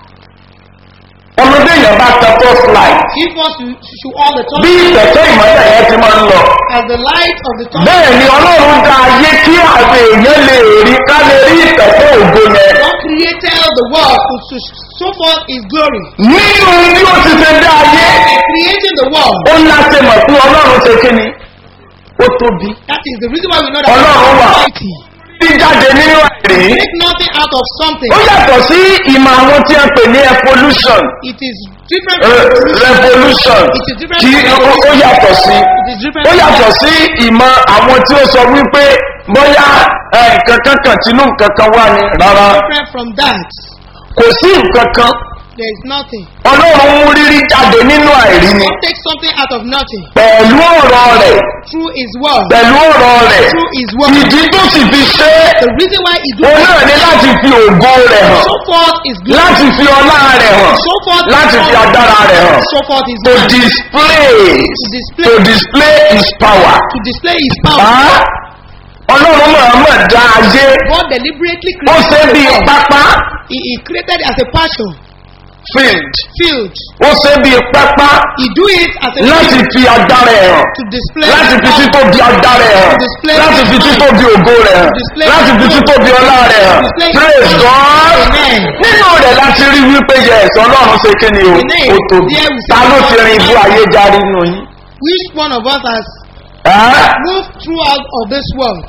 ọmọdé yẹn bá tẹ first light
If wants to show all the
bí
time
ìtẹ̀sán ìmọ̀lẹ̀ yẹn ti máa ń lọ.
as the light of the time.
bẹ́ẹ̀ ni ọlọ́run dá ayé kí àwọn èèyàn lè rí ká lè rí ìtẹ̀sán ògo yẹn.
God created the world to, to show forth His glory.
nínú bí ó ti ṣe dá ayé
By creating the world,
ó ń láti mọ̀ pé ọlọ́run ṣe kí ni ó tóbi.
that is the reason why we know that
Ọlọ́run
God
wà.
is mighty.
bí jáde nínú àìrí.
Make nothing out of something.
ó yàtọ̀ sí ìmọ̀ àwọn tí a pè ní evolution.
It is different
Re-
from evolution.
revolution
It is different
kí
from
ó ó yàtọ̀ sí
It is different
ó
from
yàtọ̀ sí ìmọ̀ àwọn tí ó sọ wípé bóyá ẹ, nǹkan kankan tínú nǹkan kan wà ní rárá
different from that.
kò sí nǹkan kan
There is nothing.
ọlọ́run mú rírí jáde nínú àìrí ni
God takes something out of nothing
pẹ̀lú ọ̀rọ̀ rẹ̀
through His word.
pẹ̀lú ọ̀rọ̀ rẹ̀
Through His word.
ìdí tó sì fi ṣe é
The reason why He do
òun náà ní láti fi ògo rẹ̀ hàn
show forth His glory.
láti fi ọlá rẹ̀ hàn
Show forth
láti
His
fi
power.
agbára rẹ̀ hàn
Show forth His
to
might.
display
To display.
to display his power.
To display His power.
Ah, ọlọ́run mọ̀ọ́mọ̀ dá ayé
God deliberately
ó ṣe
created
bí
the world.
pápá
He, he created it as a passion.
field
field.
ó ṣe bíi pápá
He do it as a
láti
field
fi agbára ẹ̀ hàn
to display
láti fi
power.
títóbi agbára ẹ̀ hàn
Display
láti fi
his
títóbi ògo rẹ̀ hàn
Display
láti fi
his
títóbi ọlá rẹ̀ hàn
Display his
praise god
Amen.
nínú rẹ̀ láti rí wípé yẹ ẹ̀sọ́ ọlọ́run ṣe kí ni o
The name,
ó tóbi
there we
ta
say
ló ti
God
rin ibú
is
ayé járí nù yín.
Which one of us has
Ẹ́?
moved throughout of this world?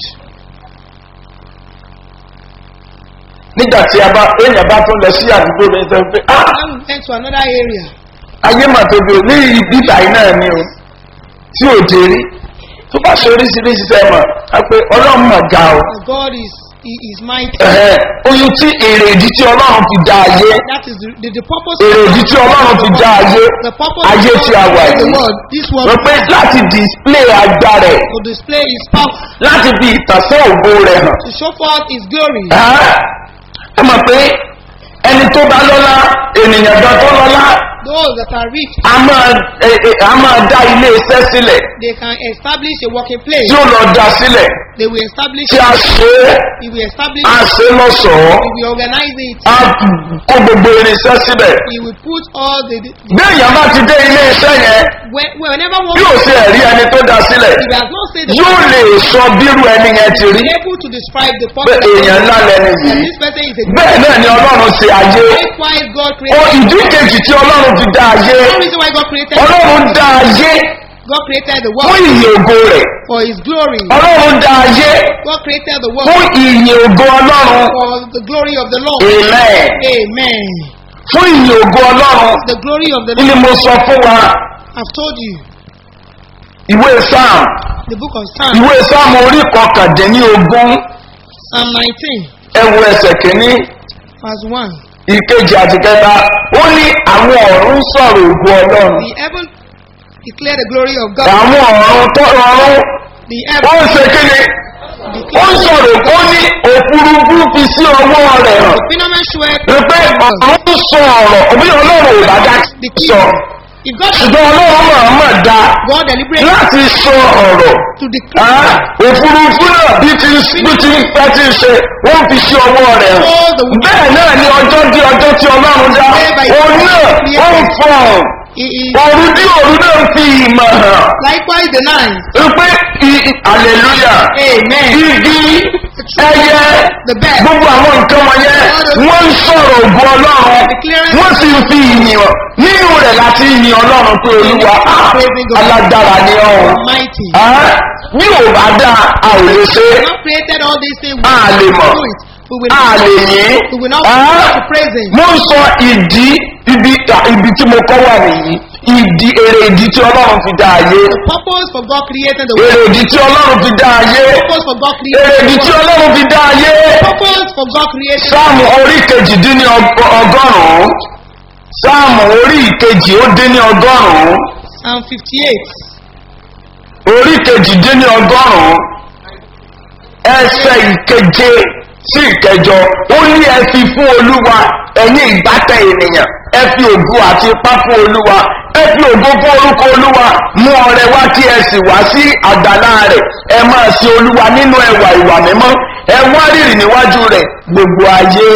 nígbà tí a bá èèyàn bá tún lọ sí àdúgbò mi sọ pé ah
When we went to another area,
ayé mà tóbi o ní ibi ìtàyí náà ni o tí ò dé rí tó bá ṣe oríṣiríṣi sẹ́ mọ̀ á pé ọlọ́run mọ̀ ga o
and God is he is mighty.
Ẹ̀hẹ́, oyún tí èrè ìdí tí ọlọ́run fi dá ayé
That is the, the, the purpose.
èrè ìdí tí ọlọ́run fi dá ayé
The purpose
ayé
of
tí a wà
God in the
yìí
world, this world,
wọ́n pé láti display agbára ẹ̀
to display His power,
láti fi ìtàsán ògo rẹ̀ hàn
to show forth His glory.
Ẹ́, ẹ mọ̀ pé ẹni tó bá lọ́lá ènìyàn gan tó lọ́lá
Those that are rich,
a máa ẹ, ẹ, a máa dá ilé iṣẹ́ sílẹ̀
they can establish a working place.
tí ó lọ dá sílẹ̀
They will establish.
tí a ṣe é
He will establish.
a ṣe lọ́sọ̀ọ́
He will organize it.
a kó gbogbo irinṣẹ́ síbẹ̀
He will put all the. the
bí èèyàn bá ti dé ilé iṣẹ́ yẹn
when, whenever one
yóò ṣe ẹ̀rí ẹni tó dá sílẹ̀
if he has not said the
yóò lè sọ bírú ẹni yẹn ti rí
be able to describe the
pé
person
èèyàn ńlá lẹni
that
yìí
this person is a
bẹ́ẹ̀ náà ni ọlọ́run ṣe ayé
likewise God
o
created.
ìdí kejì tí ọlọ́run fi dá ayé
One reason why God created
ọlọ́run dá ayé
God created the
fún
world
ìyìn ògo rẹ̀
for His glory.
ọlọ́run dá ayé
God created the
fún
world
ìyìn ògo ọlọ́run
for the glory of the Lord.
amen
Amen.
fún ìyìn ògo ọlọ́run
The glory of the
ni
Lord.
mo sọ fún wa
I've told you.
ìwé sam
The book of Psalm,
ìwé sam orí kọkàndínlógún
Psalm 19,
ẹwù ẹsẹ̀ kìíní
verse 1.
ìkejì àti kẹta ó ní àwọn ọ̀run sọ̀rọ̀ ògo ọlọ́run
The heaven declare the glory of God.
àwọn ọ̀run tó rọrùn
The
ó
heaven
ń ṣe kíni ó ń
declare
sọ̀rọ̀ ó ní òfurufú fi sí ọwọ́ rẹ̀ hàn
the phenomenon showeth
wípé ọ̀run sọ ọ̀rọ̀ òbí ọlọ́run ò bá dá
the
sọ
king. If God
ṣùgbọ́n ọlọ́run máa mọ̀ dá
God deliberately
láti sọ ọ̀rọ̀
to declare
Ah, òfurufú náà bí ti bí ti ń pẹ́ tí ń ṣe wọ́n fi sí ọwọ́ rẹ̀ hàn
all the
bẹ́ẹ̀ náà ni ọjọ́ dí ọjọ́ tí ọlọ́run dá òun náà ó ń fọ̀n
He is
òru dí òru náà ń fi ìmọ̀ hàn
likewise the nine.
wípé i- hallelujah
Amen.
igi ẹyẹ
The best.
gbogbo àwọn nǹkan wọ̀nyẹn wọ́n ń sọ̀rọ̀ ògùn ọlọ́run wọ́n sì ń fi ìyìn hàn nínú rẹ̀ láti yin ọlọ́run pé olúwa ah, alágbára ni ọ̀hún
Almighty.
bí ò bá dá a ò lè ṣe é
God created all these things. We
a lè
will
mọ̀
do it. We will
a
not
lè yìn
We will not
Ah,
to praise Him.
mo ń sọ ìdí ibi ibi tí mo kọ́ wà nìyí ìdí èrè ìdí tí ọlọ́run fi dá ayé
The purpose for God creating the
èrè
world.
ìdí tí ọlọ́run fi dá ayé
The purpose for God
èrè
creating
ìdí
the
tí
world.
ọlọ́run fi dá ayé
The purpose for God creating
sáàmù orí kejìdínní ọgọ- ọgọ́rùn-ún sáàmù orí ìkejì ó dín ní ọgọ́rùn-ún
Psalm 58.
orí kejìdínní ọgọ́rùn-ún ẹsẹ̀ ìkeje sí ìkẹjọ ó ní ẹ fi fún olúwa ẹ̀yin ìbátẹ ènìyàn ẹ fi ògo àti ipá fún olúwa ẹ fi ògo fún orúkọ olúwa mú ọrẹ wá kí ẹ sì wá sí àgbàlá rẹ ẹ máa ṣe olúwa nínú ẹwà ìwà mímọ́ ẹ wá rírì níwájú rẹ gbogbo ayé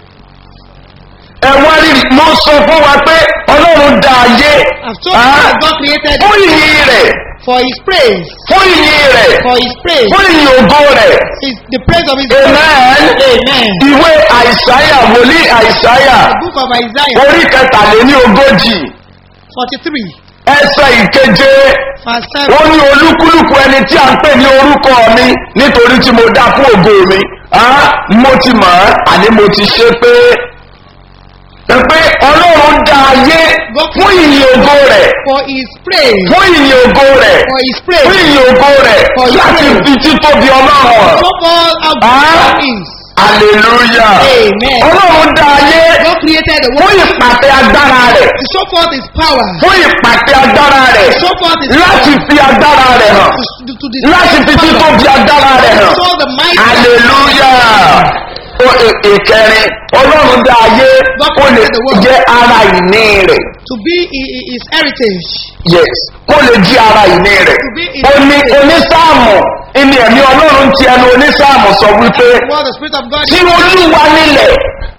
ẹ wá rírì mo sọ fún wa pé ọlọ́run dá ayé
I've told you
Ah,
that God created
fún ìyìn rẹ̀
for His praise.
fún ìyìn rẹ̀
For His praise.
fún ìyìn ògo rẹ̀
His, the praise of His
amen
Amen.
ìwé àìsáyà wòlíì àìsáyà
The book of Isaiah
orí kẹtàléní ogójì
43,
ẹsẹ ìkeje
verse 7.
ó ní olúkúlùkù ẹni tí a ń pè ní orúkọ mi nítorí tí mo dá fún ògo mi Ah, mo ti mọ̀ ọ́ àní mo ti ṣe pé pé ọlọ́run dá ayé fún ìyìn ògo rẹ̀
For His praise.
fún ìyìn ògo rẹ̀
For His
fún
praise.
ìyìn ògo rẹ̀ láti fi títóbi ọlọ́run hàn.
So all how
Ah.
God is.
Hallelujah.
Amen.
Ọlọ́run dá ayé
God created the
fún
world
ìpàtẹ agbára rẹ̀.
to show forth His power.
Fún ìpàtẹ agbára rẹ̀.
Show forth His
Láti
power.
fi agbára rẹ̀ hàn.
To, to display
Láti fi
His power.
títóbi agbára rẹ̀ hàn.
Show the might.
Hallelujah. Ó ì- ìkẹrin Ọlọ́run dá ayé kó lè jẹ́ ara ìní rẹ̀.
To be hi- hi- His heritage.
Yes. Kó lè jí ara ìní rẹ̀. Ó ní onísáàmù ìní ẹ̀mí Ọlọ́run ti ẹnu onísáàmù sọ wípé
What the Spirit of God
tí olúwa nílẹ̀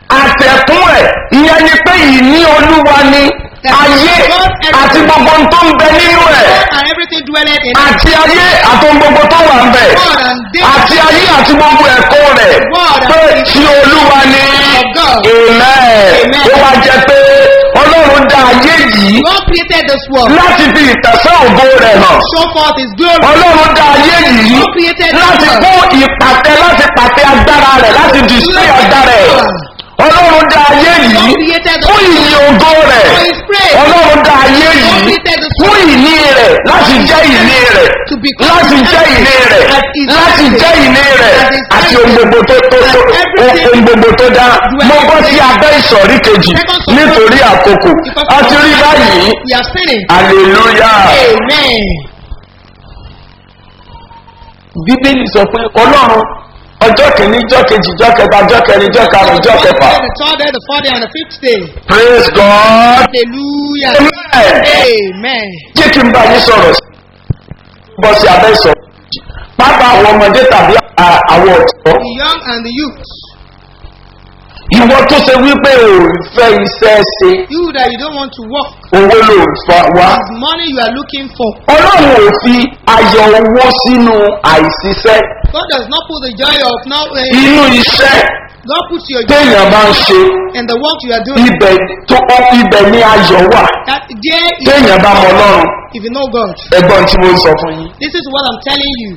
àtẹ̀kún ẹ̀ ìyẹn ni pé ìní olúwa ni ayé àti gbogbo ohun tó ń bẹ nínú ẹ̀
God and everything dwelleth in it.
àti ayé àti ohun gbogbo tó wà ń bẹ̀
God and they
àti ayé àti gbogbo ẹ̀kọ́ rẹ̀ pé tí olúwa ni amen ó wá jẹ́ pé ọlọ́run dá ayé yìí
God created this world.
láti fi ìtẹ̀sán ògo rẹ̀ hàn
Show forth his glory.
ọlọ́run dá ayé yìí
God created this
láti
world.
kó ìpàtẹ láti pàtẹ agbára rẹ̀ láti display agbára rẹ̀ ọlọ́run dá ayé yìí fún ìyìn ògo rẹ̀
For his praise.
ọlọ́run dá ayé
God
yìí
created this
fún
world.
ìní rẹ̀ láti jẹ́ ìní rẹ̀
To become
láti jẹ́ ìní rẹ̀
as his
láti jẹ́ ìní rẹ̀
as his
àti ohun gbogbo tó tó tó ohun gbogbo tó dá mo bọ́ sí abẹ́ ìsọ̀rí kejì nítorí àkókò a ti rí báyìí
We are sinning.
hallelujah
Amen.
bíbélì sọ pé ọlọ́run ọjọ́ kìíní ọjọ́ kejì ọjọ́ kẹta ọjọ́ kẹrin ọjọ́ karùn-ún ọjọ́ kẹfà
The third day, the fourth day, and the fifth day.
praise god
Hallelujah.
amen
Amen.
jẹ́ kí n bá yín sọ̀rọ̀ sí bọ́ sí abẹ́ ìsọ̀ pápá àwọn ọmọdé tàbí à- àwọn ọ̀tọ́
The young and the youth.
ìwọ tó ṣe wípé ò ń fẹ́ iṣẹ́ ṣe
You that you don't want to work.
owó ló ń fa wá
It's money you are looking for.
ọlọ́run ò fi ayọ̀ owó sínú àìsíṣẹ́
God does not put the joy of now. Uh,
inú iṣẹ́
God puts your joy
téèyàn bá ń ṣe
in the work you are doing.
ibẹ̀ tó ibẹ̀ ní ayọ̀ wà
That there is
téèyàn bá mọ ọlọ́run
if you know God.
ẹgbọ́n tí mo ń sọ fún yín.
This is what I'm telling you.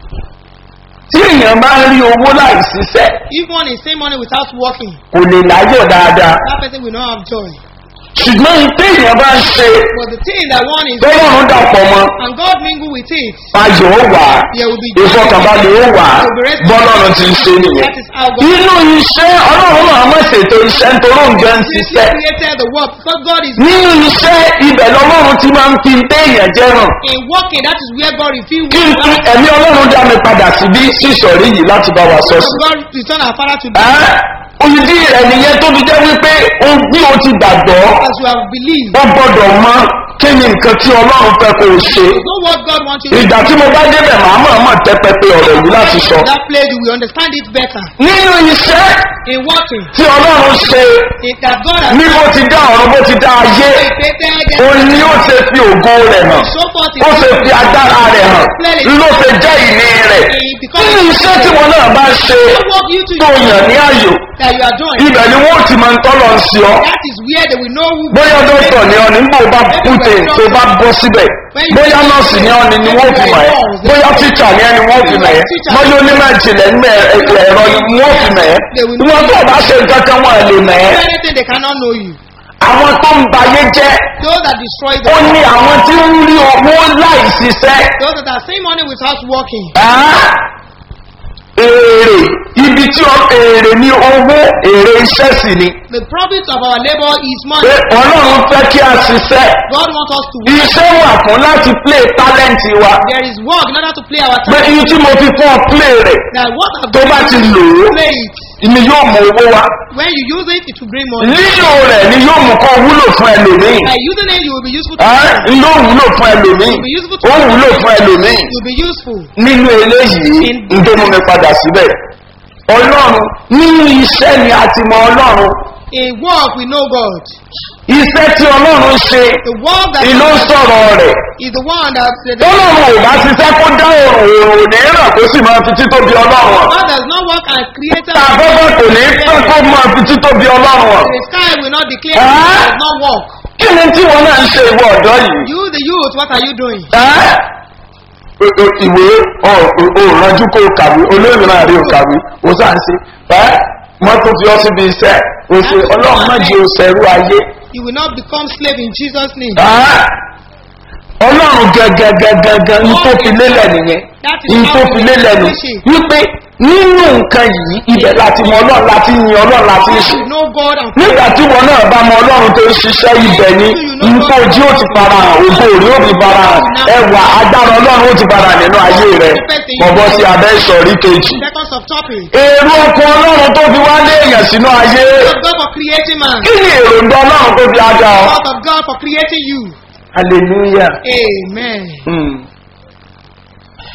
tí èèyàn bá ń rí owó láì ṣiṣẹ́
If one is saying money without working,
kò lè láyọ̀ dáadáa
that person will not have joy.
ṣùgbọ́n téèyàn bá ń ṣe
But the thing that one is
tọ́lọ́run dàpọ̀ mọ́
and God mingle with it,
ayọ̀ ó wà
there will be joy.
ìfọkànbalẹ̀ ó wà bọ́lọ́run ti ń ṣe nìyẹn.
That is how God
inú iṣẹ́ ọlọ́run náà mọ̀ ṣètò iṣẹ́ nítorí òǹjẹ́ ń
He
ṣiṣẹ́
created the world because God is
nínú iṣẹ́ ibẹ̀ lọ́lọ́run ti máa ń fi téèyàn jẹ́ràn
in working. That is where God reveals
kí n tún ẹ̀mí ọlọ́run dá mi padà síbí sísọ̀rí yìí láti bá wa sọ sí.
God return our Father to
Ẹ́, olùdí rẹ̀ nìyẹn tó fi jẹ́ wípé o bí o ti gbàgbọ́
as you have believed.
wọ́n gbọ́dọ̀ mọ kí ni nǹkan tí ọlọ́run fẹ́ kó o ṣe.
Know what God wants you to
ìgbà tí mo bá débẹ̀ màá mọ̀ mọ̀ tẹ́pẹ́pẹ́ ọ̀rọ̀ yìí láti sọ.
That place you will understand it better.
nínú iṣẹ́
In working,
tí ọlọ́run ṣe
it that God has
ní bó ti dá ọ̀rọ̀ bó ti dá ayé
created
òun ni ó ṣe fi ògo rẹ̀ hàn
so forth
ó ṣe fi agbára rẹ̀ hàn ló ṣe jẹ́ ìní rẹ̀ nínú iṣẹ́ tí wọn náà bá ṣe
work you to
tó yàn ní àyò
that you are doing.
ibẹ̀ ni wọ́n ti máa ń tọ́lọ̀ ń sí ọ
That is where they will know who
bóyá dókítà ni ọ ní bó bá kúte tó bá bọ́ síbẹ̀ bóyá nọ́ọ̀sì ni ọ ni ni wọ́n fi mọ̀ ẹ́ bóyá tíṣà ni ẹ ni wọ́n fi mọ̀ ẹ́ bóyá onímọ̀ ìjìnlẹ̀ ní ẹ̀rọ ni wọ́n fi mọ̀ ẹ́ ìwọ̀n tó o bá ṣe nǹkan kan wọ́n lè mọ̀ ẹ́
Do anything they cannot know you.
àwọn tó ń bayé jẹ́
Those that destroy
ó
them.
ní àwọn tí ń rí owó láì ṣiṣẹ́
Those that are saying money without working.
Ẹ́, èrè ibi tí ọ èrè ní owó èrè iṣẹ́ sì ni
The profit of our labor is
pé
money.
ọlọ́run fẹ́ kí a ṣiṣẹ́
God wants us to work.
iṣẹ́ wà fún láti play talent wa
There is work in order to play our
pé
time.
iye tí mo fi fún ọ play rẹ̀
That what I've
tó bá ti lò ó
play it.
ni yóò mú owó wá
When you use it, it will bring money.
lílò rẹ̀ ni yóò mú kọ́ wúlò fún ẹlòmíì
By using it, you will be useful to
Ẹ́,
others.
ló wúlò fún ẹlòmíì ó wúlò fún ẹlòmíì
You will be useful.
nínú eléyìí ń tó mú mi padà síbẹ̀ ọlọ́run nínú iṣẹ́ ni a ti mọ ọlọ́run
In work, we know God.
iṣẹ́ tí ọlọ́run ṣe
The work that
ìlú ń sọ̀rọ̀ rẹ̀
is the one that the,
tọ́lọ́run ò bá ṣiṣẹ́ kó dá òrùn òrùn ní ìràn kó sì máa fi títóbi ọlọ́run hàn.
God does not work and created
tá a fẹ́fẹ́ kò ní pẹ́ kó máa fi títóbi ọlọ́run hàn.
the sky will not declare
Ah.
it does not work.
kí ni tí wọn náà ń ṣe ìwọ ọ̀dọ́ yìí?
You, the youth, what are you doing?
Ẹ́? O- o- ìwé òòrànjú kó o kàwé olóyìn náà rí o kàwé o sá ń ṣe ẹ́ wọ́n tún fi ọ́ síbi iṣẹ́ o ṣe ọlọ́run má jẹ́ o ṣẹ̀rú ayé.
You will not become slave in Jesus' name.
Ẹ́? ọlọ́run gẹ́gẹ́gẹ́gẹ́gẹ́ ń tó fi lélẹ̀ nìyẹn ń tó fi lélẹ̀ nù wípé nínú nǹkan yìí ibẹ̀ láti mọ ọlọ́run láti yin ọlọ́run láti ń ṣe
You know God and
nígbà tí wọn náà bá mọ ọlọ́run tó ń ṣiṣẹ́ ibẹ̀ ni nǹkan ojú ó ti fara hàn ògo òrí ó fi fara hàn ẹwà agbára ọlọ́run ó ti fara hàn nínú ayé rẹ bọ̀bọ̀ sí abẹ́ ìsọ̀rí kejì.
seconds of topic.
èrò ọkọ̀ ọlọ́run tó fi wá lé èèyàn sínú ayé
of God for creating man.
kí ni èròǹgbà ọlọ́run tó fi ajá ọ.
Thought of God for creating you.
hallelujah.
Amen.
Hmm.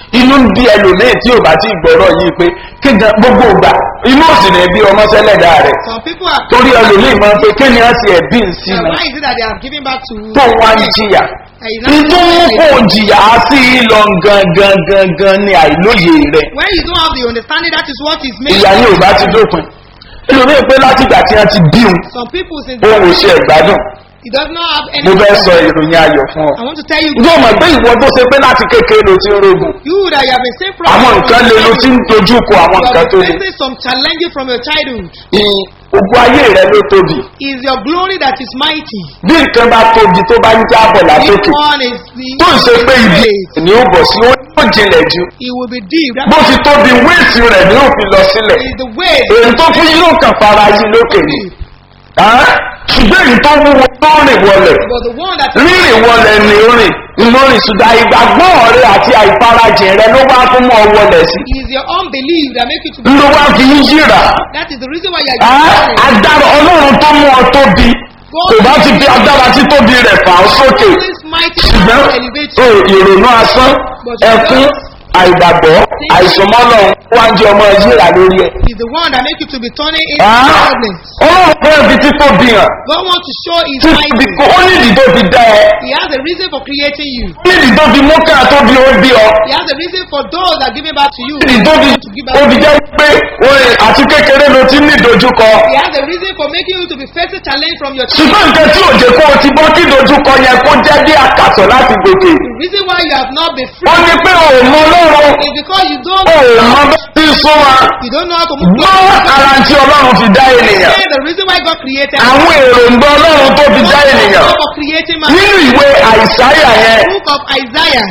inú ń bí ẹlòmíì tí ò bá ti gbọ́rọ̀ yìí pé kéjà gbogbo ìgbà inú òsì ní bí ọmọ sẹ́lẹ̀dá rẹ̀
Some people are
torí ẹlòmíì máa ń pe kí ni a ti ẹ̀bí ń sí
Uh,
ni
why is it that they are giving back to
tó wá ń jìyà
Uh, you know,
nítorí kò jìyà sí i lọ gangan gangan ní àìlóye rẹ̀
when you don't have the understanding that is what is making
ìyá ní ò bá ti dópin ẹlòmíì pé látìgbà tí wọ́n ti bí òun
some people since
òun ò ṣe ẹ̀gbádùn
he does not have any
mo fẹ́ sọ ìròyìn ayọ̀ fún ọ
I want to tell you
yóò mọ̀ pé ìwọ tó ṣe pé láti kékeré ló ti ń rogun
you that you have been saved from
àwọn nǹkan lè ló ti ń dojú kọ àwọn
you
nǹkan
have
tó
been
lè
facing some challenges from your childhood
ìyìn ogun ayé rẹ ló tóbi
is your glory that is mighty
bí nǹkan bá tóbi tó bá ń jábọ̀
this
látòkè
one is the
tó ń ṣe pé ibi
great.
ni ó bọ̀ sí ó yóò jinlẹ̀ ju
it will be deep that
bó ti tóbi wéètì rẹ̀ ni ó fi lọ sílẹ̀
is the way
èyí tó fún yóò kàn fara yí lókè ni Ah, ṣùgbọ́n èyí tó wúwo tó rìn wọlẹ̀
but the one that
rírìn wọlẹ̀ ni ó rìn lórí ṣùgbọ́n ìgbàgbọ́ rẹ àti àìfarajìn rẹ ló wá fún mọ́ wọlẹ̀ sí
is your unbelief that make you to be
ló wá fi ń yíra
that is the reason why you are
Ah,
giving
agbára ọlọ́run tó mú ọ tóbi kò bá ti fi agbára tí tóbi rẹ̀ fà ó sókè
this mighty
ṣùgbọ́n
power elevate
o
you
ìrònú asán ẹkún àìgbàgbọ́ àìsùnmọ́lọ̀ wá ń jẹ́ ọmọ yíra lórí ẹ̀.
is the one that make you to be turning into
Ah,
problems
ọlọ́run fẹ́ fi títóbi hàn
God want to show his
títóbi
mighty
kó ó nídìí tó fi dá ẹ
he has a reason for creating you
ó nídìí tó fi mú ká tóbi ó bí ọ
he has a reason for those that give it back to you
ó nídìí tó fi
to give
ó
back
fi
to you
jẹ́ pé orin àti kékeré ló ti ní ìdojúkọ
he has a reason for making you to be facing challenge from your child
ṣùgbọ́n nǹkan tí òjò kó o ti bọ́ kí ìdojúkọ yẹn kó jẹ́ bí àkàtọ̀ láti gòkè
the reason why you have not been
ó
free
ní pé ò mọ ọlọ́run
is because you don't
ò mọ bá ti sún wa
you don't know how to move
gbọ́ ara tí ọlọ́run fi dá ènìyàn
Say the reason why God created
àwọn èròǹgbà ọlọ́run tó fi dá ènìyàn
God for creating man
nínú ìwé àìsáyà yẹn
the book of Isaiah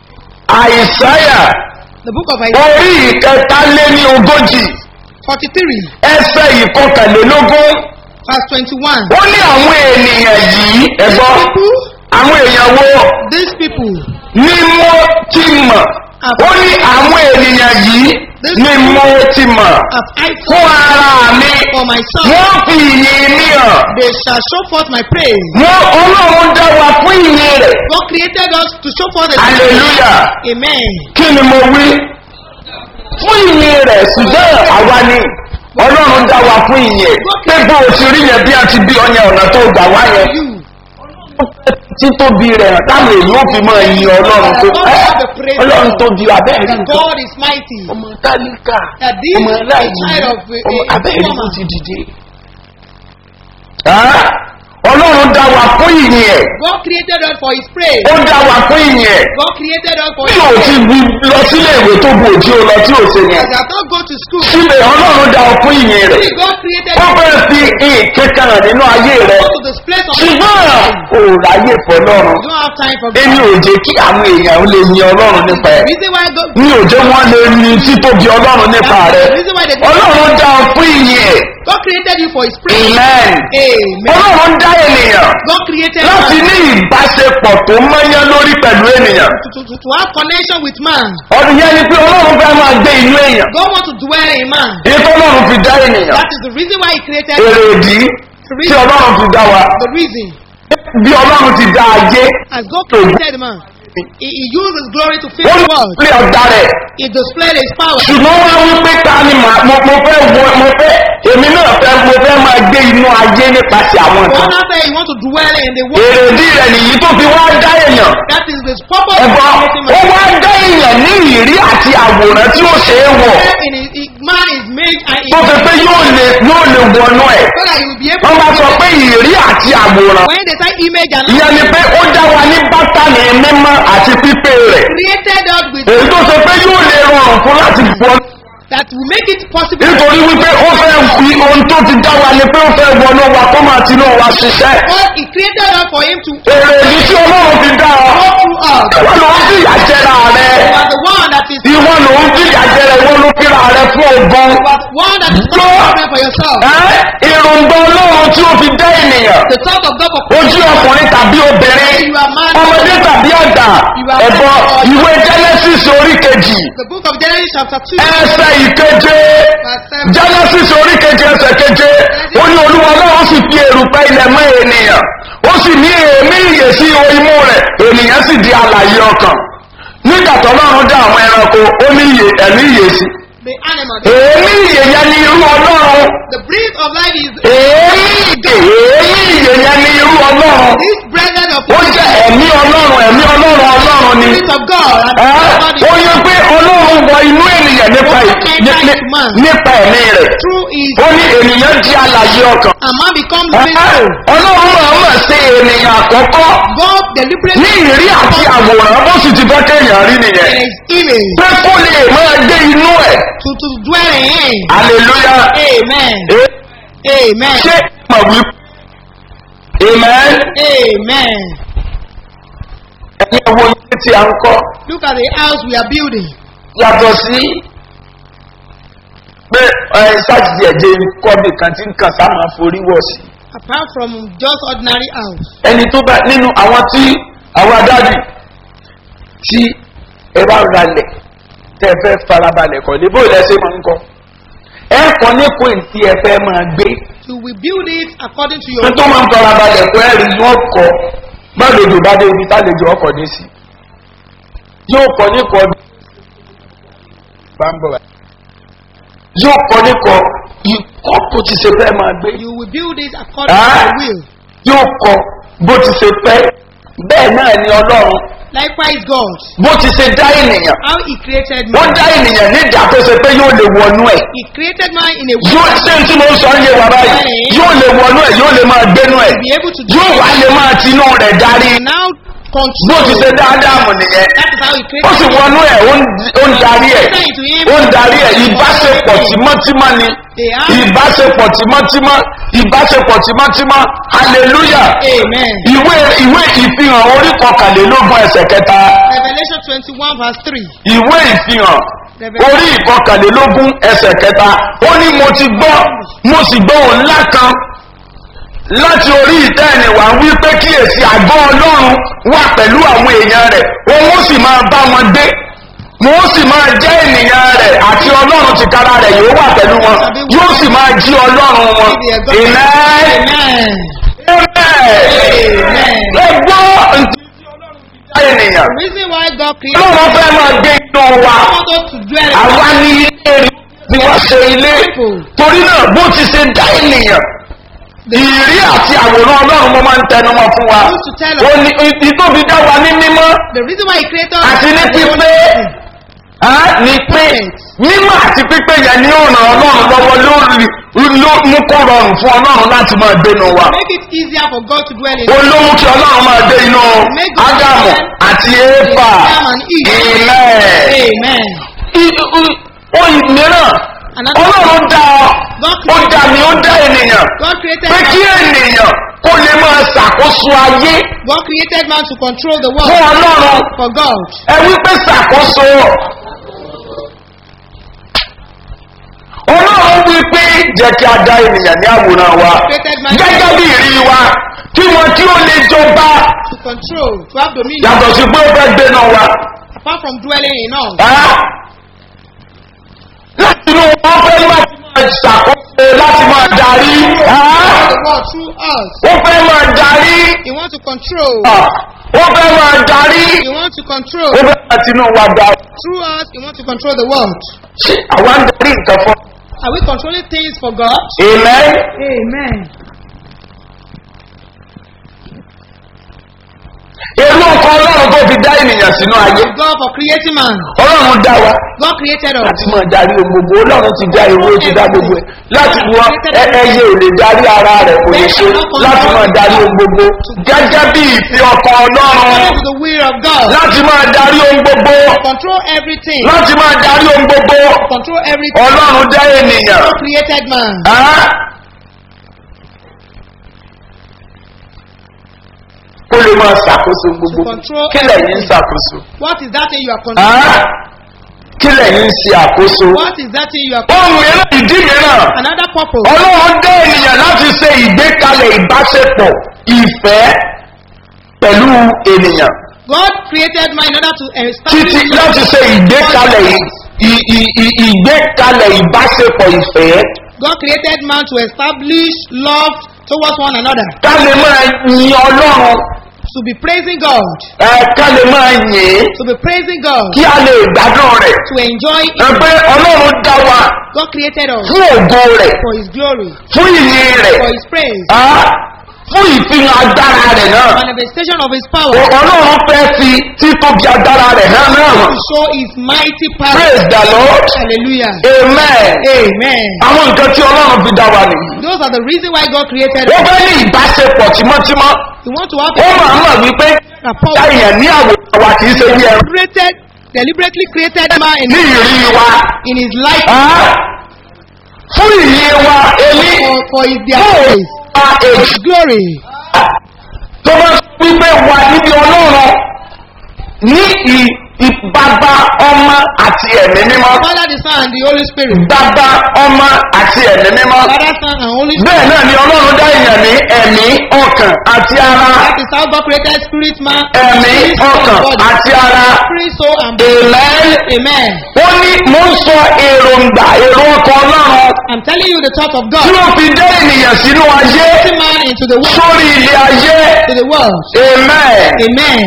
àìsáyà
the book of Isaiah
orí ìkẹta lé ní ogójì
43
ẹsẹ ìkọkànlélógún
verse 21
ó ní àwọn ènìyàn yìí ẹgbọ́
people
àwọn èèyàn wo
these people
ni mo ti mọ̀ ó ní àwọn ènìyàn yìí ni mo ti mọ̀
have I
fún
told
ara mi
for myself
wọ́n fi ìyìn mi hàn
they shall show forth my praise
wọ́n ọlọ́run dá wa fún ìyìn rẹ̀
God created us to show forth the
hallelujah
amen
kí ni mo wí fún ìyìn rẹ̀ ṣùgbọ́n àwa ni ọlọ́run dá wa fún ìyìn pé bó o ti rí yẹn bí a ti bí ọyàn ọ̀nà tó gbà wá yẹn
you
títóbi rẹ̀ hàn táwọn èyí ó fi máa yin ọlọ́run tó ẹ́ ọlọ́run tó di abẹ́rẹ́
that
nǹkan
God is mighty
ọmọ tálíkà
that this
ọmọ
is a
aláìní
child of a,
ọmọ
a, a
abẹ́rẹ́ ló
woman
ti dìde. Ah, ọlọ́run dá wa fún ìyìn ẹ̀
God created us for his praise
ó dá wa fún ìyìn ẹ̀
God created us for
bí
his
o ti
praise
wí lọ sílé ìwé tó bu òjì o lọ tí o ṣe yẹn
as I don't go to school
síbẹ̀ ọlọ́run dá ọ fún ìyìn rẹ̀
see God created
ó
you
fẹ́ fi ìkẹ́kẹ́ hàn nínú ayé rẹ̀
go to this place of
ṣùgbọ́n ò ráyè fọlọ́run
you don't have time for
èmi
God
ò jẹ́ kí àwọn èèyàn lè yin ọlọ́run nípa ẹ̀
reason why God
mi ò jẹ́ wọ́n lè ní títóbi ọlọ́run nípa rẹ̀
reason why they
ọlọ́run dá ọ fún ìyìn ẹ̀
God created you for his praise
amen
amen
ọlọ́run dá ènìyàn
God created
láti
man
ní ìbáṣepọ̀ tó mọ́yán lórí pẹ̀lú ènìyàn
to, to, to, to have connection with man
ọdún yẹn ni pé ọlọ́run fẹ́ máa gbé inú èèyàn
God want to dwell in man
èyí tó ọlọ́run fi dá ènìyàn
that is the reason why he created
èrè ìdí
the
tí
reason
ọlọ́run fi dá wa
the reason
bí ọlọ́run ti dá ayé
as God created man he, he used his glory to fill
ó
the
ní
world
ilé ọ̀dà rẹ̀
he displayed his power
ṣùgbọ́n wọ́n wí pé ta ni màá mo mo fẹ́ wọ mo fẹ́ èmi náà fẹ́ mo fẹ́ máa gbé inú ayé nípasẹ̀ àwọn
one
nǹkan
after he want to dwell in the world
èrè ìdí rẹ̀ nìyí tó fi wá dá èèyàn
that is the purpose of
ẹ̀gbọ́n
creating
ó
man
wá dá èèyàn ní ìrírí àti àwòrán tí ó ṣe é wọ̀
in his, he, man is made and he
tó fi pé yóò lè yóò lè wọnú ẹ̀
so that he will be able
wọ́n bá sọ pé ìrírí àti àwòrán
when they say image and
ìyẹn ni pé ó dá wa ní bátànì mímọ́ àti pípé rẹ̀
created us with
èyí tó ṣe pé yóò lè rọrùn fún láti wọ
that will make it possible
nítorí wípé ó fẹ́ fi ohun tó ti dá wa ni pé ó fẹ́ wọnú wa kó máa tinú wa ṣiṣẹ́
God he created us for him to
èrè èyí tí ọlọ́run fi dá ọ
go through us
ìwọ ló ń fìyà jẹra rẹ
you are the one that is
ìwọ ló ń fìyà jẹra ìwọ ló fìrà rẹ fún ogun
you are the one that is not problem for yourself
Ẹ́, èròǹgbà ọlọ́run tí ó fi dá ènìyàn
the thought of God for
ojú ọkùnrin tàbí obìnrin
you are man
ọmọdé tàbí àgbà ẹ̀bọ ìwé genesis orí kejì
the book of Genesis chapter 2
ẹsẹ̀ ìkeje
verse 7
genesis orí keje ẹsẹ̀ keje ó ní olúwa náà sì fi èrùpẹ̀ ilẹ̀ mọ́ ènìyàn ó sì ní èémí ìyè sí ihò imú rẹ̀ ènìyàn sì di alàyè ọkàn nígbà tó lọ́run dá àwọn ẹranko ó ní iye ẹ̀mí iye sí
The animal.
èémí iye yẹn ní irú ọlọ́run
The breath of life is
èémí ìdè èémí iye yẹn ní irú ọlọ́run
this breath of
ó jẹ́ ẹ̀mí ọlọ́run ẹ̀mí ọlọ́run ọlọ́run ni
spirit of God. And
Ẹ́,
God
ó
is
yẹ pé ọlọ́run wọ inú ènìyàn nípa ì- ní- ní- nípa ẹ̀mí rẹ̀
through his
ó ní ènìyàn di alàyè ọkàn
and man becomes
Ẹ́,
faithful.
ọlọ́run máa mọ̀ sí ènìyàn àkọ́kọ́
God deliberately
ní ìrírí àti àwòrán bó sì ti fẹ́ kéèyàn rí nìyẹn
in his image
pé kó lè máa gbé inú ẹ̀
to, to dwell in him.
hallelujah
Amen.
Ẹ-
Amen.
ṣé mọ̀ wí amen
Amen.
ẹ̀yin ẹ̀wọ̀ ilé tí a ń kọ́
Look at the house we are building.
yàtọ̀ sí pé ẹ̀ sáàtì ẹ̀jẹ̀ kọ́bì kan tí ń kàn sáà máa forí wọ̀ sí
Apart from just ordinary house.
ẹni tó bá nínú àwọn tí àwọn adájú tí ẹ bá ralẹ̀ tẹ́ ẹ fẹ́ farabalẹ̀ kọ́ lébó ìlẹ́sẹ̀ máa ń kọ́ ẹ kọ́ ní kó ìtì ẹ fẹ́ máa gbé
You will build it according to your
tó tó máa ń farabalẹ̀ kọ́ ẹ̀rí yóò kọ́ gbàdéjò bá dé ibi tálejò ọkọ̀ dé sí yóò kọ́ ní kọ́ bámbọ̀ yóò kọ́ ní kọ́ ikọ́ tó ti ṣe fẹ́ máa gbé
You will build it according to
Ah.
your will.
yóò kọ́ bó ti ṣe fẹ́ bẹ́ẹ̀ náà ni ọlọ́run
Likewise, God,
bó ti ṣe dá ènìyàn
how He created
wọ́n
man.
dá ènìyàn ní ìdá tó ṣe pé yóò lè wọnú ẹ̀
He created man in a
yóò
way
ṣé tí mo ń sọ ń yé wa báyìí yóò lè wọnú ẹ̀ yóò lè máa gbénú ẹ̀
to be able to do
yóò wá lè máa tinú rẹ̀ darí
And now
bó
control.
ti ṣe dáadáa mọ̀ nìyẹn
That is how He
ó sì
created man.
wọnú ẹ̀ ó ń- ó ń darí ẹ̀
Say to him,
ó ń darí ẹ̀ ìbáṣepọ̀ tímọ́tímọ́ ni
They are.
ìbáṣepọ̀ tímọ́tímọ́ ìbáṣepọ̀ tímọ́tímọ́ hallelujah
Amen.
ìwé ìwé ìfihàn orí kọkànlélógún ẹsẹ̀ kẹta
Revelation 21 verse 3.
ìwé ìfihàn orí ìkọkànlélógún ẹsẹ̀ kẹta ó ní mo ti gbọ́ mo sì gbọ́ òun ńlá kan láti orí ìtẹ́ ẹ̀nìwá wí pé kíyèsí àgọ́ ọlọ́run wà pẹ̀lú àwọn èèyàn rẹ̀ òun ó sì máa bá wọn gbé wọn ó sì máa jẹ́ ènìyàn rẹ̀ àti ọlọ́run ti kára rẹ̀ yóò wà pẹ̀lú wọn yóò sì máa jí ọlọ́run wọn ìmẹ́
Amen.
ẹ̀mẹ́ ẹ gbọ́ ntí ènìyàn
The reason why God created
ọlọ́run fẹ́ máa gbé inú wa
man us to dwell in
àwa ní ilé rí bí wọ́n ṣe ilé torí náà bó ti ṣe dá ènìyàn ìrí àti àwòrán ọlọ́run mo máa ń tẹnu mọ́ fún wa ó ní ìtóbi dá wa ní mímọ́
The reason why He created us
àti ní
is
pípé á ní pé mímọ́ àti pípé yẹn ní ó ràn ọlọ́run lọ́wọ́ lórí ló mú kó rọrùn fún ọlọ́run láti máa gbénu wa
make it easier for God to dwell in
ó ló mú kí ọlọ́run máa dé inú ádámù àti éfà ìmẹ́ẹ̀
Amen.
ohun mìíràn ọlọ́run dá ọ ó dá mi ó dá ènìyàn
God created
pé kí
man.
ènìyàn kó lè máa ṣàkóso ayé
God created man to control the
fún
world
ọlọ́run
for God.
ẹ wípé ṣàkóso ọlọ́run wípé jẹ́ kí a dá ènìyàn ní àwòrán wa
Created man
gẹ́gẹ́ bí ìrí wa kí wọn kí ó lè jọba
to control, to have dominion,
yàtọ̀ sí pé ó fẹ́ gbé náà wa.
apart from dwelling in us.
Ẹ́? láti inú wọn fẹ́ láti máa ṣàkóso láti máa darí ẹ́?
The world through us.
ó fẹ́ máa darí
He wants to control.
Ah, ó fẹ́ máa darí
He wants to control.
ó fẹ́ láti inú wa darí.
Through us, He wants to control the world.
ṣé àwa ń darí nǹkan fún
Are we controlling things for God?
amen
Amen.
èrò ọkọ ọlọ́run tó fi dá ènìyàn sínú ayé
God for creating man.
ọlọ́run dá wa
God created us.
láti máa darí ohun gbogbo ọlọ́run ti dá ewé ó ti dá gbogbo ẹ̀ láti wọ ẹ- ẹyẹ ò lè darí ara rẹ̀ kò lè ṣe láti máa darí ohun gbogbo gẹ́gẹ́ bí ìfẹ́ ọkọ ọlọ́run
According to the will of God.
láti máa darí ohun gbogbo
Control everything.
láti máa darí ohun gbogbo
Control everything.
ọlọ́run dá ènìyàn
God created man.
Á? kó lè máa ṣàkóso gbogbo
Control
kí lẹ́yìn ń ṣàkóso
What is that thing you are
Á?
controlling?
kí lẹ́yìn ń ṣe àkóso
What is that thing you are
ohun mìíràn ìdí mìíràn
Another purpose.
ọlọ́run dá ènìyàn láti ṣe ìgbékalẹ̀ ìbáṣepọ̀ ìfẹ́ pẹ̀lú ènìyàn
God created man in order to establish
títí láti ṣe ìgbékalẹ̀ ì- ì- ì- ì- ìgbékalẹ̀ ìbáṣepọ̀ ìfẹ́
God created man to establish love towards one another.
ká lè máa yin ọlọ́run
to be praising God,
ẹ ká lè máa yìn ín
to be praising God,
kí a lè gbádùn rẹ̀
to enjoy
ẹ
Him.
pé ọlọ́run dá wa
God created us
fún ògo rẹ̀
for His glory,
fún ìyìn rẹ̀
for His praise,
á fún ìfihàn agbára rẹ̀ náà
manifestation of His power,
O- ọlọ́run fẹ́ fi títóbi agbára rẹ̀ náà náà hàn
to show His mighty power.
praise the lord
Hallelujah.
amen
Amen.
àwọn nǹkan tí ọlọ́run fi dá wa nìyí
Those are the reason why God created
ó
us.
fẹ́ ní ìbáṣepọ̀ tímọ́tímọ́
You want to have
ó máa
a
mọ̀ wípé
rapport.
dá èèyàn ní àwòrán wa kì í ṣe bí ẹran
created, deliberately created man in,
ní ìrírí wa
in his life
á fún ìyìn wa èmi
for, for his their
fún
praise,
wa èjì
his glory.
tó bá wípé wà níbi ọlọ́run ní ì- ìbàbá ọmọ àti ẹ̀mí mímọ́
Father, the Son, and the Holy Spirit.
bàbá ọmọ àti ẹ̀mí mímọ́
Father, Son, and Holy Spirit.
bẹ́ẹ̀ náà ni ọlọ́run dá èèyàn ní ẹ̀mí ọkàn àti ara
That is how God created spirit man,
ẹ̀mí
spirit, soul,
ọkàn
and body.
àti ara
Spirit, soul, and body.
amen
Amen.
ó ní mò ń sọ èròǹgbà èrò ọkàn ọlọ́run
I'm telling you the thought of
tí
God.
ó fi dé ènìyàn sínú ayé
Putting man into the world.
sórí ilé ayé
To the world.
amen
Amen.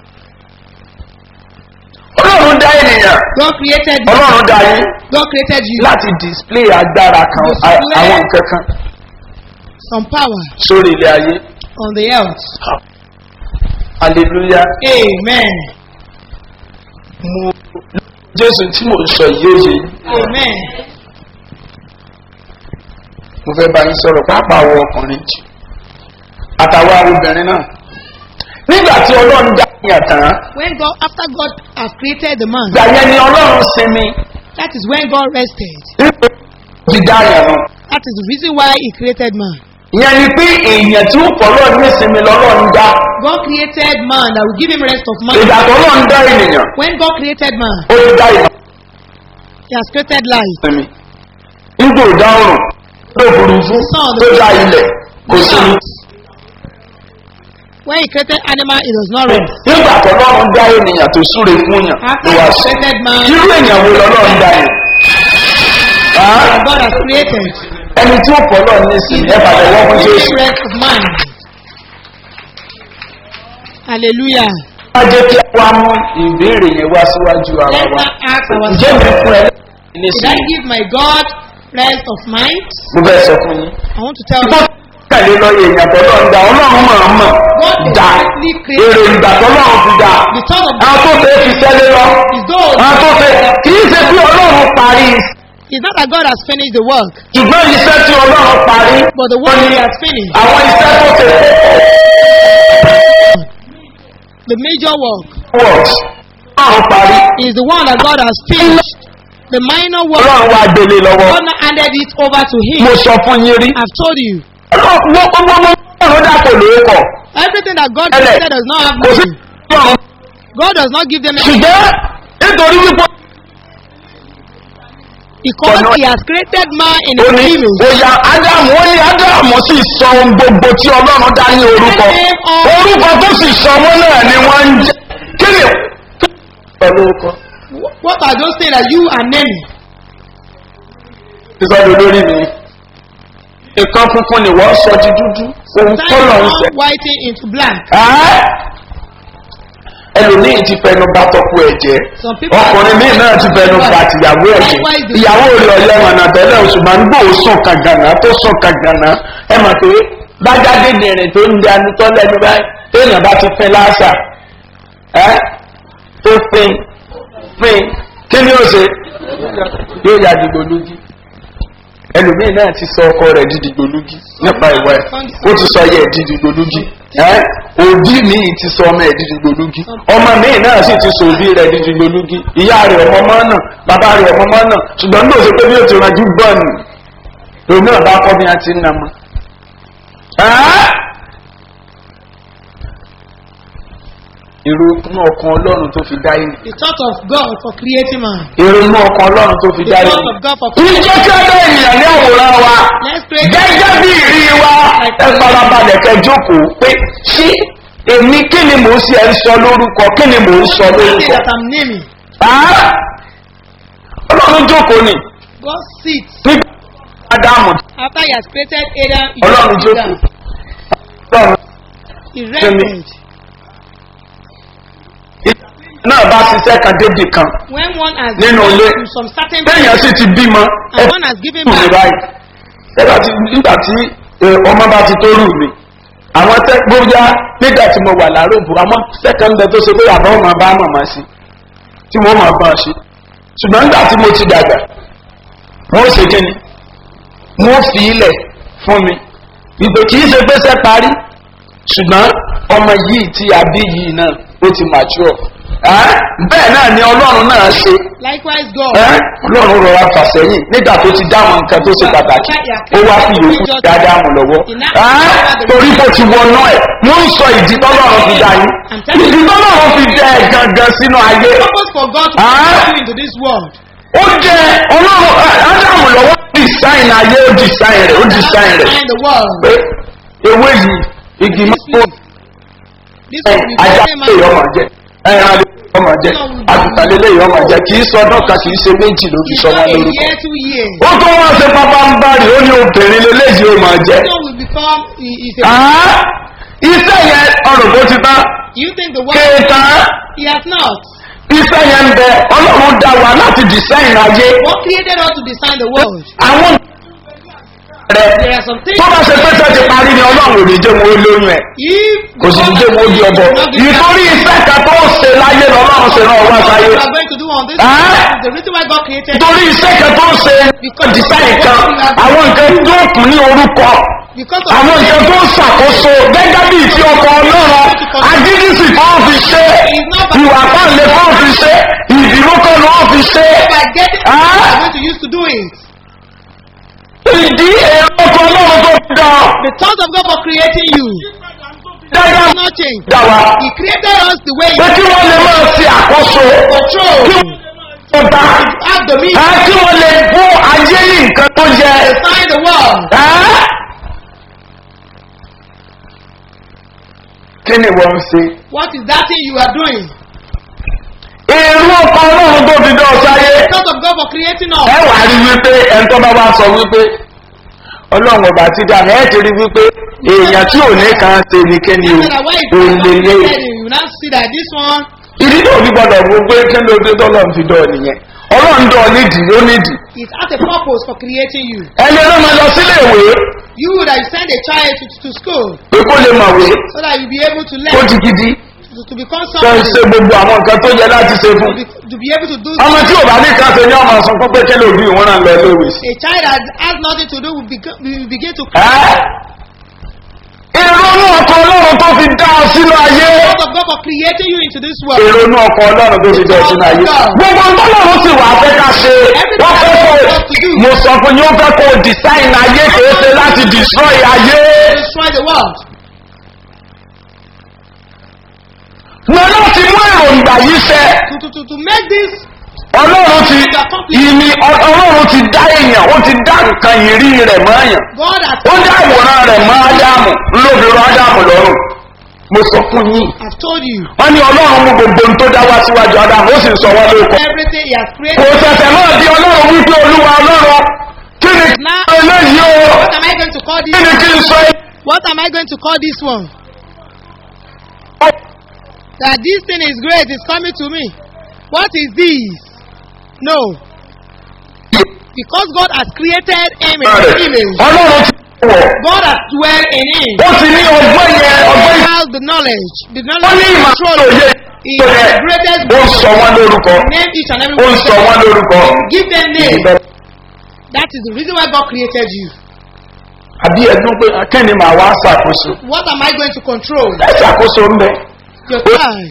ọlọ́run dá ènìyàn
God created you.
ọlọ́run dá yín
God created you.
láti display agbára kan
Display.
a- àwọn nǹkan kan
Some power
sórí ilé ayé
on the earth.
hallelujah
Amen.
mo jésù tí mò ń sọ yìí ó yé yín.
Amen.
mo fẹ́ bá yín sọ̀rọ̀ pàápàá wọ ọkùnrin jù àtàwọn obìnrin náà nígbà tí ọlọ́run dá yàn tán
When God, after God has created the man,
ìgbà yẹn ni ọlọ́run sinmi
that is when God rested.
nípa dídá yàn nù.
That is the reason why He created man.
ìyẹn ni pé èèyàn tí ó pọ̀ lọ́ọ̀ ní ìsinmi lọ́lọ́run dá
God created man that will give him rest of mind.
ìgbà tó lọ́ọ̀ dá ènìyàn
When God created man,
ó ti dá ìmọ̀
He has created life.
sinmi nígbà ò dá ọrùn tó burúkú tó dá ilẹ̀ kò sinmi
When He created animal, He does not rest.
nígbà tó lọ́ọ̀ dá ènìyàn tó súre fún yàn
After
ló wá
He
sí
created man,
irú èèyàn wo lọ́ọ̀ dá yẹn
that God has created,
ẹni tí ó pọ̀ lọ́ọ̀ ní
He
ìsinmi ẹ bàtẹ̀ wọ́n fún
will
jésù.
give rest of man. Hallelujah.
wá jẹ́ kí wá mú ìbéèrè yẹn wá síwájú ara
Let's
wa.
not ask
ǹjẹ́ mi
ourselves,
fún ẹ ní
Did I
sinmi?
give my God rest of mind?
mo fẹ́ sọ fún yín.
I want to tell
Bó
you,
tẹ̀lé lọ́yẹ̀ èèyàn tó lọ́ọ̀ ń da ọlọ́run máa ń mọ̀
God
dá
deliberately created
èrè ìgbà tó lọ́run fi dá.
the thought of
àwọn tó fẹ́ fi sẹ́lẹ̀ lọ.
is those.
àwọn tó fẹ́ kì í ṣe pé ọlọ́run parí
It's not that God has finished the work,
ṣùgbọ́n iṣẹ́ tí ọlọ́run parí.
but the work He has finished.
àwọn iṣẹ́ tó ṣe
The major work
works ọlọ́run parí.
is the one that God has finished. The minor work,
ọlọ́run wá gbélé lọ́wọ́.
God now handed it over to
mo
Him.
sọ fún yín rí.
I've told you.
ọlọ́run gbogbo ọlọ́run dàpọ̀ lóókọ̀.
Everything that God
Ẹlẹ̀,
created does not have
kò sí
meaning.
ọlọ́run
God does not give them anything
ṣùgbọ́n nítorí wípé
because
ọ̀nà-
He has created man in
ó
His
ní
image.
òyà ádámù ó ní ádámù sì sọ ohun gbogbo tí ọlọ́run dá ní orúkọ orúkọ tó sì sọ wọn náà ni wọ́n ń jẹ́ kí ni pẹ̀lú orúkọ.
What are those things that you are naming?
ìsọdọ̀ lórí mi nǹkan funfun ni wọ́n sọ di dúdú ohun
Time
kọ́lọ̀ ń
now
sẹ̀.
whiting into black.
Ẹ́ ẹlòmíì ti fẹnu bá tọkù ẹ̀ jẹ́
Some people
ọkùnrin míì náà ti fẹnu bá tìyàwó ẹ̀ jẹ́ ìyàwó rẹ̀ ọ̀yẹ́ wọn náà tẹ́lẹ̀ ṣùgbọ́n gbò ó sùn kàgànà tó sùn kàgànà ẹ mọ̀ pé gbájáde dìrín tó ń di anutọ́ lẹ́nu báyìí téèyàn bá ti fin láṣà ẹ́ tó fin fin kí ni ó ṣe yóò ya dìgbò lójú ẹlòmíì náà ti sọ ọkọ rẹ̀ di dìgbò lójú nípa ìwà ẹ̀ ó ti sọ ayé ẹ̀ di dìgbò lójú ẹ́ òbí mi ti sọ ọmọ ẹ̀ di dìgbò lójú ọmọ mi náà sì ti sọ òbí rẹ̀ di dìgbò lójú ìyá rẹ̀ ọmọ ọmọ náà bàbá rẹ̀ ọmọ ọmọ náà ṣùgbọ́n ní òṣèpé bí ó ti ranjú gbọ́ọ̀nù lòun náà bá kọ́ bí a ti ń nà mọ́. ẹ́ èrò inú ọkàn ọlọ́run tó fi dá yìí
The thought of God for creating man.
èrò inú ọkàn ọlọ́run tó fi
The
dá
thought
yìí.
of God for
Ìjọ tí ó dá ènìyàn ní àwòrán wa
Let's create
gẹ́gẹ́ bí ìrí wa ẹ farabalẹ̀ kẹ jókòó pé ṣé èmi kí ni mò ń ṣe ẹ ń sọ lórúkọ kí ni mò ń sọ
something
lórúkọ.
that I'm naming.
Ah! Ọlọ́run jókòó ni
God sits
nígbà Ádámù
after He has created Adam. He
Ọlọ́run
sits
jókòó.
down.
Ọlọ́run
He rested.
náà bá ṣiṣẹ́ kan débì kan
When one has
Nínú
gone
ilé.
to some certain
téèyàn sì ti bímọ ẹ
and one has given
kù ní
back,
báyìí nígbà tí nígbà tí ẹ, ọmọ bá ti tó rù mí àwọn tẹ bóyá nígbà tí mo wà láròbù àwọn sẹkẹndẹ tó ṣe pé àbá ọmọ bá màmá sí tí mo máa bá a ṣe ṣùgbọ́n nígbà tí mo ti dàgbà wọ́n ṣe kíni wọ́n fi ilẹ̀ fún mi ìpè kì í ṣe pé sẹ́ parí ṣùgbọ́n ọmọ yìí tí a bí yìí náà ó ti mature Ẹ́, bẹ́ẹ̀ náà ni ọlọ́run náà ṣe
likewise God.
ẹ́ ọlọ́run rọra fà sẹ́yìn nígbà tó ti dá àwọn nǹkan tó ṣe pàtàkì ó wá fi yòókù dáadáa mú lọ́wọ́ ẹ́ torí kò ti wọnú ẹ̀ mo ń sọ ìdí tọ́lọ́run fi dá yín ìdí tọ́lọ́run fi dẹ́ ẹ̀ gangan sínú ayé
Purpose for God to
Ah.
bring you into this world.
ó jẹ ọlọ́run ẹ́, ádámù lọ́wọ́ design ayé ó design rẹ̀ ó design rẹ̀
Find the world.
pé ewé yìí igi mọ́tò
This
ẹ̀,
will be
ajá
very
lè yọ ọmọ jẹ ẹran lè yọ ọmọ jẹ àgùntàn lè lè yọ ọmọ jẹ kì í sọdún kan kì í ṣe méjì ló fi
It's
sọ
not
wọn
a
lórúkọ
year, two years.
ó tún wọ́n ṣe pápá ń bá rí ó ní obìnrin lélẹ́yìí ó máa jẹ́.
So will become i- is a
Àá, iṣẹ́ yẹn ọ̀rọ̀ bó ti tán
you think the world
kéèta
he has not.
iṣẹ́ yẹn ń bẹ ọlọ́run dá wa láti design ayé
What created us to design the world?
àwọn rẹ
There are some things
tó bá ṣe pé ṣe ti parí ni ọlọ́run ò ní jẹ́ wọn ó lóyún ẹ̀
if
kò sì ní jẹ́ wọn ó di ọbọ ìtorí iṣẹ́ kan tó ń ṣe láyé lọ́lọ́run ṣe náà wá sáyé
you are going to do on this
Ah.
earth, the reason why God created
ìtorí iṣẹ́ kan tó ń ṣe design kan àwọn nǹkan tó kù ní orúkọ
because of
àwọn nǹkan tó ń ṣàkóso gẹ́gẹ́ bíi ti ọkọ̀ ọlọ́run agídísì tó ń fi ṣe ìwà pàǹlẹ̀ tó ń fi ṣe ìdìbò kan ló ń fi ṣe
by getting
Ah.
what you are going to use to do it.
ìdí èrò ọkọ̀ ọlọ́run tó fi dán
The thought of God for creating you
dáadáa
has not changed.
dá wa
He created us the way
pé
He
kí wọ́n lè máa ṣe àkóso kí
control,
wọ́n dá
have dominion,
kí wọ́n lè fún ayé ní nǹkan tó yẹ.
design the world.
Ẹ́? kí ni wọ́n ń ṣe?
What is that thing you are doing?
èrò ọkọ̀ ọlọ́run tó fi dán sáyé.
The thought of God for creating us.
ẹ wàá rí wípé ẹni tó bá wá sọ wípé ọlọ́run ọba ti dá mi ẹ ti rí wípé èèyàn tí ò ní kan ṣe ní kíni o
After that, why is
ò
God
lè lé
created you? You now see that this one
ìdí tó fi gbọdọ̀ wo pé kí ló dé tọ́lọ́run fi dán ọ nìyẹn ọlọ́run dán ọ nídìí ó nídìí
it has a purpose for creating you.
ẹni ló máa lọ sílé ìwé
You that you send a child to, to school
pé kó lè mọ̀wé
so that you be able to
kó
learn
di gidi
to, to become
tó ń
somebody
ṣe gbogbo àwọn nǹkan tó yẹ láti ṣe fún
to be, to be able to do
ọmọ tí ò bá ní kan ṣe ní ọmọ sọ fún pé kí ló bí ìwọ́n náà lọ ilé ìwé sí.
a child that has nothing to do will, become, will begin to
ìrònú ọkọ̀ ọlọ́run tó fi dá ọ sínú ayé.
thought of God for creating you into this world.
ìrònú ọkọ̀ ọlọ́run tó fi dá ọ sínú ayé. gbogbo ọlọ́run sì wà fẹ́ ká ṣe. wọ́n fẹ́ kó mo sọ fún yín ó fẹ́ kó design ayé kìí ṣe láti destroy ayé.
Destroy the world.
mo láti mú èròǹgbà yìí ṣẹ.
To, to, to, to make this
ọlọ́run ti ìní ọlọ́run ti dá èèyàn ó ti dá nǹkan ìrí rẹ̀ mọ́ èèyàn.
God has,
ó dá àwòrán rẹ̀ mọ́ ádámù lóbìnrin ádámù lọ́rùn. mo sọ fún yín.
has told you
wọ́n ní ọlọ́run mú gbogbo ohun tó dá wá síwájú ádámù ó sì ń sọ wọ́n lóko.
everything He has
kò
created.
ṣẹ̀ṣẹ̀ náà di ọlọ́run wípé olúwa ọlọ́run kí ni kí n sọ eléyìí o
What am I going to call
kí
this?
ni kí n sọ
What am I going to call this one?
eléyìí.
That this thing is great is coming to me. What is this? No. Because God has created him in his image.
ọlọ́run ti wọ̀
God has dwelt in him.
ó ti ní ọgbọ́n yẹn ọgbọ́n
He
yìí
has the knowledge. The
ó
knowledge
ní
of
ìmọ̀
control.
òye
He
tó
is
yẹ
the greatest
ó ń sọ wọ́n lórúkọ
Name each and every
ó ń
one.
sọ wọ́n lórúkọ.
Give them name. That is the reason why God created you.
àbí ẹdún pé akẹ́ni màá wá ṣàkóso
What am I going to control?
ẹ ṣàkóso ń bẹ.
Your time.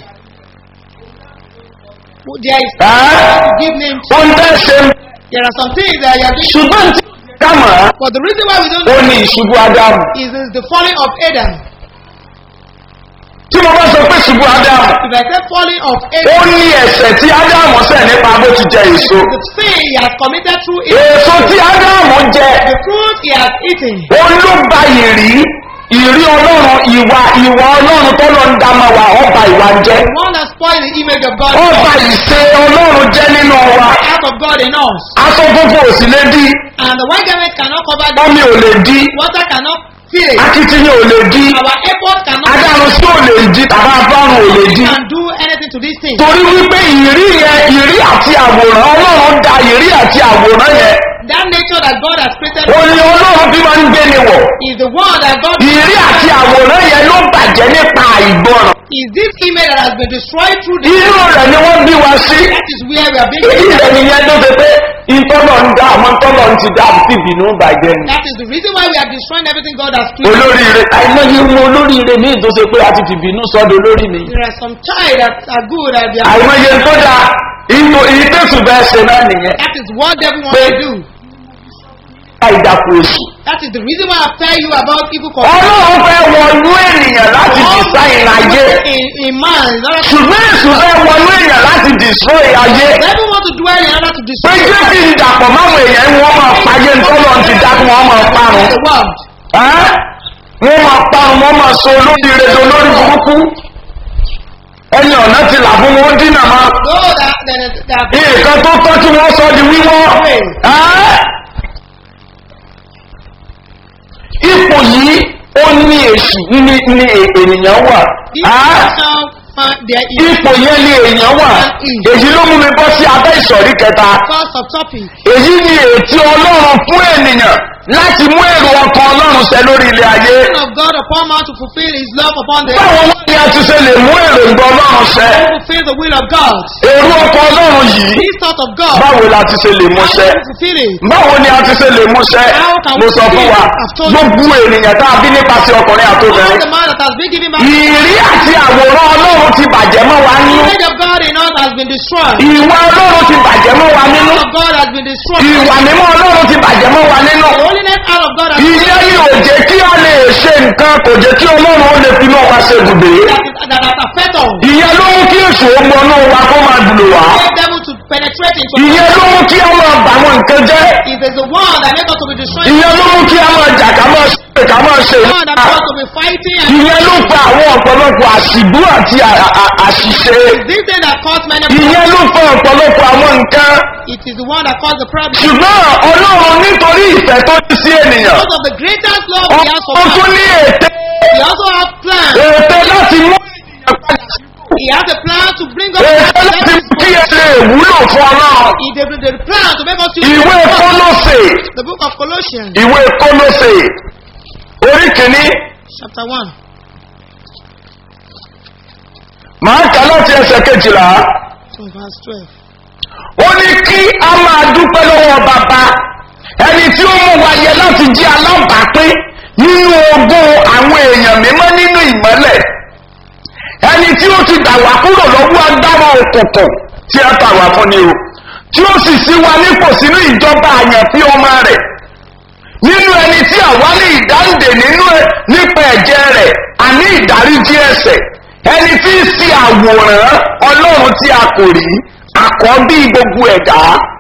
There is
Ẹ́,
to give name to.
ó ń bẹ́ ṣe ń
There are some things that you are doing.
ṣùgbọ́n tí ká mọ̀ á
But the reason why we don't
ó
do
ní ìṣubú ádámù
is, is the falling of Adam.
tí mo bá sọ pé ìṣubú ádámù
If I say falling of
ó
Adam,
ní ẹ̀sẹ̀ tí ádámù sẹ̀ nípa bó ti jẹ èso
the sin he has committed through it,
èso tí ádámù jẹ
the fruit he has eaten,
ó ló ba ìrí ìrí ọlọ́run ìwà ìwà ọlọ́run tó lọ ń dá máa wà ọba ìwà jẹ́
the one that spoiled the image of God,
ọba ìṣe ọlọ́run jẹ́ nínú wa
the act of God in us.
aṣọ funfun ò sì lè dí
And the white garment cannot cover the
omi ò lè dí
water cannot spirit.
akitiyan ò lè di
Our effort cannot
adáhùn sí ò lè di tàbá afárùn ò lè di
can do anything to this thing.
torí wípé ìrí yẹn ìrí àti àwòrán ọlọ́run da ìrí àti àwòrán yẹn
That nature that God has created
ó ní ọlọ́run bí máa ń gbé ni wọ̀
is the one that God
ìrí àti àwòrán yẹn ló bàjẹ́ nípa àìgbọràn
is this image that has been destroyed through the
inú rẹ̀ ni wọ́n bí wa sí
that is where we are being
ìdí rẹ̀ nìyẹn tó ṣe pé ìtọ́lọ̀ ń dá àwọn tọ́lọ̀ ń ti dá àti ìbínú bàjẹ́ ni.
that is the reason why we are destroying everything God has created.
olóríire àìmọye ọmọ olóríire ní ìtòsí pé a ti fìbínú sọ́dọ̀ olórí mi.
There are some child that are good that they are
àìmọye tó dáa ìtò ìtẹ̀sùn bẹ́ẹ̀ ṣe náà nìyẹn.
that is what devil wants to do.
àìdàpọ̀ èṣù.
That is the reason why I tell you about evil control.
ọlọ́run fẹ́ wọnú ènìyàn láti design ayé.
in, in man in order to
ṣùgbọ́n èṣù fẹ́ wọnú ènìyàn láti destroy ayé.
devil want to dwell in order to
pé
destroy
jẹ́ kí n dàpọ̀ máwọn èèyàn wọ́n máa payé ntọ́lọ́ ti dá kí wọ́n máa parun.
the world.
Ẹ́? wọ́n máa parun wọ́n máa so olóríire do lórí burúkú. ẹni ọ̀nà ti là fún wọn dínà máa.
No, that that that
nǹkan tó tọ́ tí wọ́n sọ di wíwọ́. Ẹ́? ipò yìí ó ní èṣù ní ní ènìyàn wà.
this
Ẹ́?
person find there is
ipò yẹn ni èèyàn wà èyí ló mú mi bọ́ sí abẹ́ ìsọ̀rí kẹta
cause of topic.
èyí ni ètí ọlọ́run fún ènìyàn láti mú èrò ọkàn ọlọ́run ṣẹ lórí ilé ayé
Son of God upon man to fulfill his love upon the
báwo wá ni a ti ṣe lè mú èrò ìgbà ọlọ́run ṣẹ
to fulfill the will of God.
èrò ọkàn ọlọ́run yìí
This thought of God.
báwo la ti ṣe lè mú
How
ṣẹ
do we fulfill it?
báwo ni a ti ṣe lè mú ṣẹ mo sọ fún wa gbogbo ènìyàn tá a bí nípasẹ̀ ọkùnrin
All
àtòbìnrin
the man that has been given back.
ìrí àti àwòrán ọlọ́run ti bàjẹ́ mọ́ wa
The
nínú
image of God in us has been destroyed.
ìwà ọlọ́run ti bàjẹ́ mọ́ wa
The
nínú
love of God has been destroyed.
ìwà mímọ́ ọlọ́run ti bàjẹ́ mọ́ wa nínú.
The holiness out of God has been
ìyẹn ni ò jẹ́ kí a lè ṣe nǹkan kò jẹ́ kí ọlọ́run ó lè fi náà wá ṣe ibùdó.
that, is, that has affected us.
ìyẹn ló mú kí èso ọmọ náà wá kó máa dùn wá.
Get devil to penetrate into
ìyẹn ló mú kí a máa bà àwọn nǹkan jẹ́.
It is the one that makes us to be destroyed.
ìyẹn ló mú kí a máa jà ká máa ṣe ká máa ṣe
The one that makes us to be fighting and
ìyẹn ló fa àwọn ọ̀pọ̀lọpọ̀ àṣìbú àti à- à- àṣìṣe.
this thing that caused many
ìyẹn ló fa ọ̀pọ̀lọpọ̀ àwọn nǹkan.
It is the one that caused the problem.
ṣùgbọ́n ọlọ́run nítorí ìfẹ́ tó ní sí ènìyàn.
Because of the greatest love he has for
ó tún
man.
ní ète
He also has plans.
ète láti mú ènìyàn padà sí
He has a plan to bring us
ète
back to
láti
heaven.
mú kí ẹ lè wúlò fún ọlọ́run.
He did the plan to make us use
ìwé kólósè
the book of Colossians,
ìwé kólósè orí kìíní
chapter 1,
màá kà láti ẹsẹ̀ kejìlá
from verse 12.
ó ní kí a máa dúpẹ́ lọ́wọ́ bàbá ẹni tí ó mú wa yẹ láti jí alábàápín nínú ogún àwọn èèyàn mímọ́ nínú ìmọ́lẹ̀ ẹni tí ó ti gbà wá kúrò lọ́wọ́ agbára òkùnkùn tí a tà wá fún ni o tí ó sì sí wa nípò sínú ìjọba àyànfí ọmọ rẹ̀ nínú ẹni tí àwa ní ìdáǹdè nínú ẹ nípa ẹ̀jẹ̀ rẹ̀ àní ìdáríjì ẹ̀sẹ̀ ẹni tí ń ṣe àwòrán ọlọ́run tí a kò rí àkọ́bí gbogbo ẹ̀dá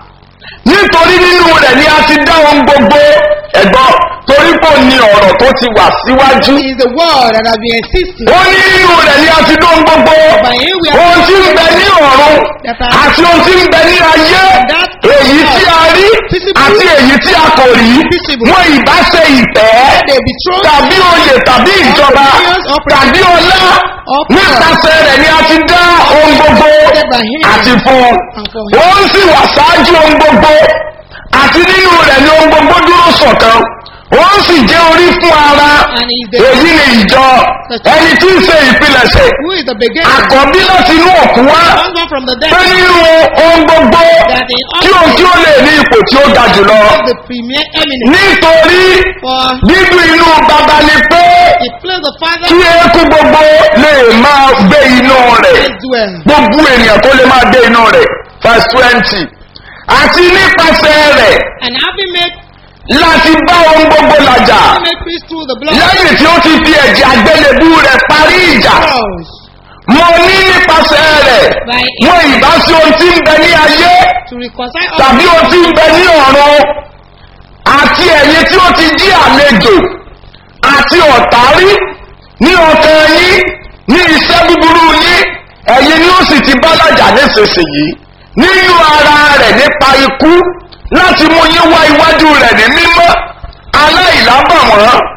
nítorí nínú rẹ̀ ni a ti dá ohun gbogbo ẹ̀gbọ́n torí kò ní ọ̀rọ̀ tó ti wà síwájú
He is the word that has been existing.
ó ní nínú rẹ̀ ni a ti dá ohun gbogbo
By him we are
ohun tí ń bẹ ní ọ̀run àti ohun tí ń bẹ ní ayé èyí tí a rí àti èyí tí a kò rí wọn ìbá ṣe ìtẹ́
They betrothed
tàbí oyè tàbí ìjọba tàbí ọlá nípasẹ̀ rẹ̀ ni a ti dá ohun gbogbo àti fún un ó ń sì wà ṣáájú ohun gbogbo àti nínú rẹ̀ ni ohun gbogbo dúró ṣọ̀kan ó ń sì jẹ́ orí fún ara
and he is the
èyí ni ìjọ ẹni tí ń ṣe ìpilẹ̀ṣẹ̀
who is the beginning.
àkọ́bí láti inú òkú wá
Comes one from the dead.
pé nínú ohun gbogbo
That in
kí òun kí ó lè ní ipò tí ó ga jùlọ
the premier eminence.
nítorí
For
dídùn inú baba ni pé
it pleased the Father
kí eékú gbogbo lè máa gbé inú rẹ̀
as well.
gbogbo ènìyàn tó lè máa gbé inú rẹ̀ verse twenty àti nípasẹ̀ rẹ̀
And having made,
láti bá ohun gbogbo làjà
having made peace through the blood
lẹ́yìn tí ó ti fi ẹ̀jẹ̀ àgbélébú rẹ̀ parí ìjà
cross
mo ní nípasẹ̀ rẹ̀ wọn ìbá sí ohun tí ń bẹ ní ayé
to reconcile us
tàbí ohun tí ń bẹ ní ọ̀run àti ẹ̀yin tí ó ti jí àlejò àti ọ̀tá rí ní ọkàn yín ní iṣẹ́ búburú yín ẹ̀yin ni ó sì ti bá lájà nísinsìnyí nínú ara rẹ̀ nípa ikú láti mú yín wá iwájú rẹ̀ ní mímọ́ aláìlábàwọ́n àti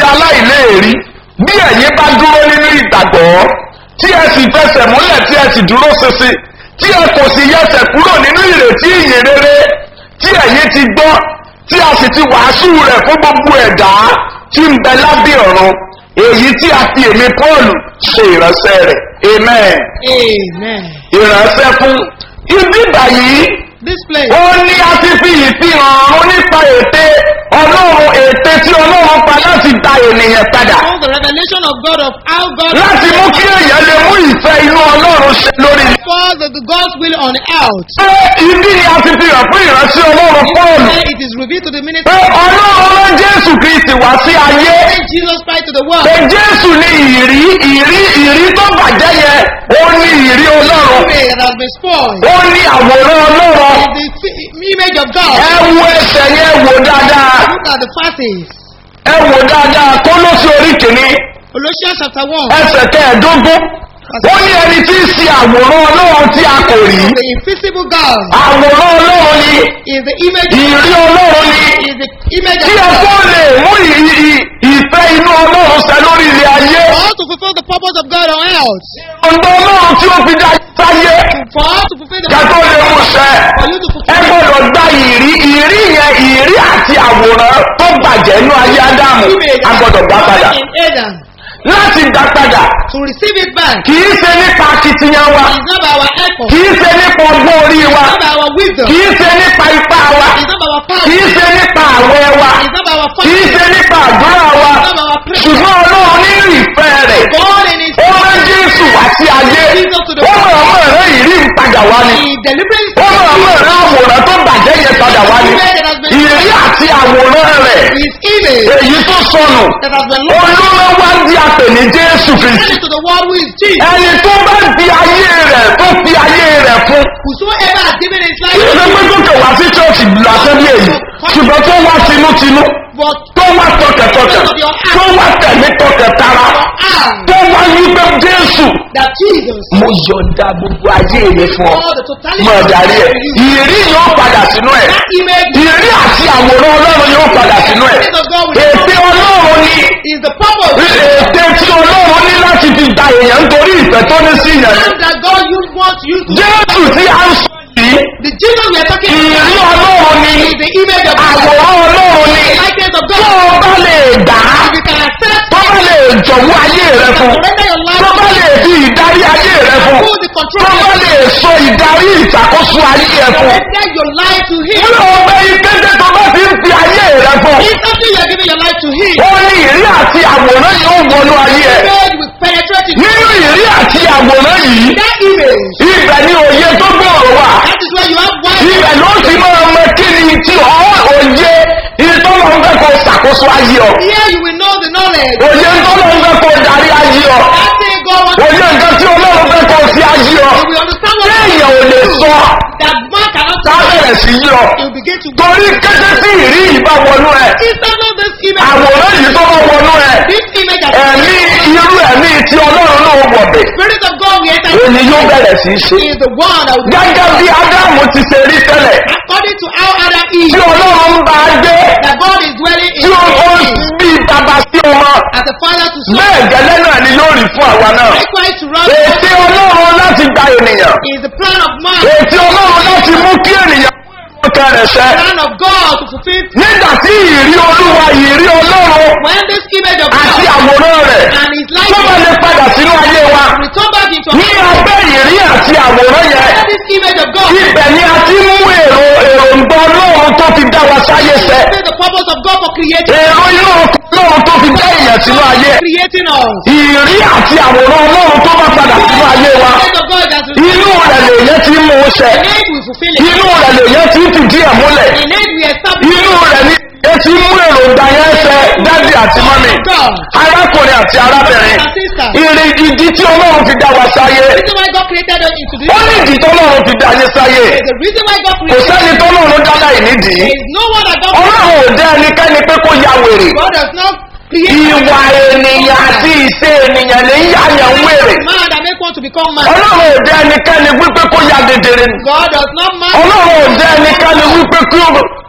aláìléèrí bí ẹ̀yin bá dúró nínú ìgbàgbọ́ tí ẹ sì fẹsẹ̀ múlẹ̀ tí ẹ sì dúró ṣinṣin tí ẹ kò sì yẹsẹ̀ kúrò nínú ìrètí ìyìn rere tí ẹ̀yin ti gbọ́ tí a sì ti wàásù rẹ̀ fún gbogbo ẹ̀dá tí ń bẹ lábẹ́ ọ̀run èyí tí a fi èmi paul ṣe ìránṣẹ́ rẹ̀ amen
Amen.
ìránṣẹ́ fún ibi báyìí
This place.
ó ní a ti fi ìfihàn ọ̀run nípa ète ọlọ́run ète tí ọlọ́run pa láti da ènìyàn padà
All the revelation of God of how God
láti mú kí èèyàn lè mú ìfẹ́ inú ọlọ́run ṣe lórí ilẹ̀.
cause of the God's will on earth.
pé ibi ni a ti fi hàn fún ìránṣẹ́ ọlọ́run pọ́ọ̀lù
Where it is revealed to the
pé
ministry
ọlọ́run rán jésù kristi wá sí ayé
when Jesus Christ to the world.
pé jésù ní ìrí ìrí ìrí tó bàjẹ́ yẹn ó ní ìrí ọlọ́run
Way that has been spoiled.
ó ní àwòrán ọlọ́run
Is the fi- image of God.
ẹ wo ẹsẹ̀ yẹn wò dáadáa
Look at the verses.
ẹ wò dáadáa kó ló sí orí kìíní
Colossians chapter 1.
ẹsẹ̀ kẹẹ̀ẹ́dógún ó ní ẹni tí ń ṣe àwòrán ọlọ́run tí a kò rí
The invisible God
àwòrán ọlọ́run ni
is the image
ìrí ọlọ́run ni
is the image
tí
of
ẹ
God.
tó lè mú ì- ì- ìfẹ́ inú ọlọ́run ṣẹ lórí ilé ayé
For us to fulfill the purpose of God on earth.
ọ̀dọ́ ọlọ́run tí ó fi dá sáyé
For us to fulfill the
ká tó lè mú ṣẹ
for you to
ẹ
fulfill
gbọ́dọ̀ gba ìrí ìrí yẹn ìrí àti àwòrán tó bàjẹ́ inú ayé ádámù a gbọ́dọ̀ gbà padà
in Adam.
láti gbà padà
To receive it back.
kì í ṣe nípa akitiyan wa
It's not by our effort.
kì í ṣe nípa ọgbọ́n orí wa
It's not by our wisdom.
kì í ṣe nípa ipá wa
It's not by our power.
kì í ṣe nípa àwẹ̀ wa
It's not by our
kì í
fasting.
ṣe nípa àdúrà wa
It's not by our prayer.
ṣùgbọ́n ọlọ́run nínú ìfẹ́ rẹ̀
God in His
ó rán jésù wá sí ayé ó mọ̀ ọmọ rẹ̀ ìrí ń padà wá ni
He deliberately
ó mọ̀ ọmọ rẹ̀ àwòrán tó bàjẹ́ yẹn padà wá ni ìrí àti àwòrán rẹ̀
His image
èyí tó sọnù
that has been lost
olúmọ wá di àpè ní jésù kristi
to the world who is Jesus.
ẹni tó bá di ayé rẹ̀ tó fi ayé rẹ̀ fún
Whosoever has given his
kí ló
life
pé tó kẹ̀ wá sí chọ́ọ̀chì lásán bí èyí ṣùgbọ́n tó wá tinútinú
but
tó wá tọkẹtọkẹ tó wá tẹ̀mí tọkẹtara
and
tó wá wípé jésù
that Jesus
mo yọ̀ǹda gbogbo ayé mi fún ọ
all the totality
mọ̀ darí ẹ̀ ìrí yóò padà sínú ẹ̀
that image
ìrí àti àwòrán ọlọ́run yóò padà sínú ẹ̀ ète ọlọ́run ni
is the purpose
ète tí ọlọ́run ní láti fi gba èèyàn nítorí ìfẹ́ tó ní sí yẹn
and that God you want you to
jésù tí a ń sọ yìí
the Jesus we are talking
ìrí
about
ọlọ́run ni
is the image of God
àwòrán ọlọ́run ni
the likeness of
tó
God
o bá lè dá
if you can accept
tó bá lè jọ̀wọ́ ayé rẹ fún
surrender your life
tó bá lè fi ìdarí ayé rẹ fún
hold the
tó
control
bá lè sọ ìdarí ìṣàkóso ayé rẹ fún
surrender your life to him
wúlò ọgbẹ́ ìkéde tó bá fi ń fi ayé rẹ fún
instantly you are giving your life to him
ó ní ìrí àti àwòrán yóò wọnú ayé ẹ
image will penetrate into
nínú ìrí àti àwòrán yìí
that image
ibẹ̀ ni òye tó gbòòrò wà
that is why you have one
ibẹ̀ ló ti máa mọ kí ni tí ọ òye ìtọ́lọ́ ń fẹ́ kó ṣàkóso ayé ọ
here you will know the knowledge
òye ìtọ́lọ́ ń fẹ́ kó darí ayé ọ
that thing God wants
òye nǹkan tí ọlọ́run fẹ́ kó sí ayé ọ
you will understand what
téèyàn ò lè sọ
that man cannot
tá a bẹ̀rẹ̀ sí yí ọ
you begin to
torí kété tí ìrí yìí bá wọnú ẹ
instantly this image
àwòrán yìí tó bá wọnú ẹ
this image of
ẹ̀mí irú ẹ̀mí tí ọlọ́run náà wọ̀bẹ̀
spirit of God we enter
òní yóò bẹ̀rẹ̀ sí í ṣe
is the one that will
gẹ́gẹ́ bí ádámù ti ṣe rí tẹ́lẹ̀
according to how Adam is
tí ọlọ́run ń bá a gbé
that God is dwelling
tí
in
ó ó
him
bí bàbá sí ọmọ
as a father to son
bẹ́ẹ̀ gẹ́lẹ́ náà ni yóò rí fún àwa náà
likewise to run
ètí ọlọ́run láti gba ènìyàn
is the plan of man
ètí ọlọ́run láti mú kí ènìyàn ọkàn rẹ̀ ṣẹ
plan of God to fulfill
nígbà tí ìrí olúwa ìrí ọlọ́run
when this image of
àti
God
àwòrán rẹ̀
and his
tó bá
likeness
lè padà sínú ayé wa
return back into
ní abẹ́ ìrí àti àwòrán yẹn
When this image of God
ibẹ̀ ni a ti mú èrò èròǹgbà ọlọ́run tó fi dá wa sáyé ṣẹ
fulfill the purpose of God for creating
èrò inú ọlọ́run tó fi dá èèyàn sínú ayé
creating us
ìrí àti àwòrán ọlọ́run tó bá padà sínú ayé wa
image of God that is
inú rẹ̀ lèyẹn ti mú un ṣẹ
in it we fulfill it
inú rẹ̀ lèyẹn ti fìdí ẹ̀ múlẹ̀
in it we establish
inú rẹ̀ ni ẹ ti mú èròǹgbà yẹn ṣẹ dádì àti mọ́mì
God
arákùnrin àti arábìnrin
and sister
ìrìn ìdí tí ọlọ́run fi dá wa sáyé
the reason why God created us into this
ó ní ìdí tọ́lọ́run fi dá yín sáyé
the reason why God
kò
created
sẹ́ni tọ́lọ́run dá láì nídìí
there is no one that God
ọlọ́run ò dá ẹnikẹ́ni pé kó ya wèrè
God does not create
ìwà ènìyàn àti ìṣe ènìyàn lè ń yáyàn wèrè
man that make one to become man
ọlọ́run ò dá ẹnikẹ́ni wípé kó ya dedere ni
God does not man
ọlọ́run ò dá ẹnikẹ́ni wípé kí ó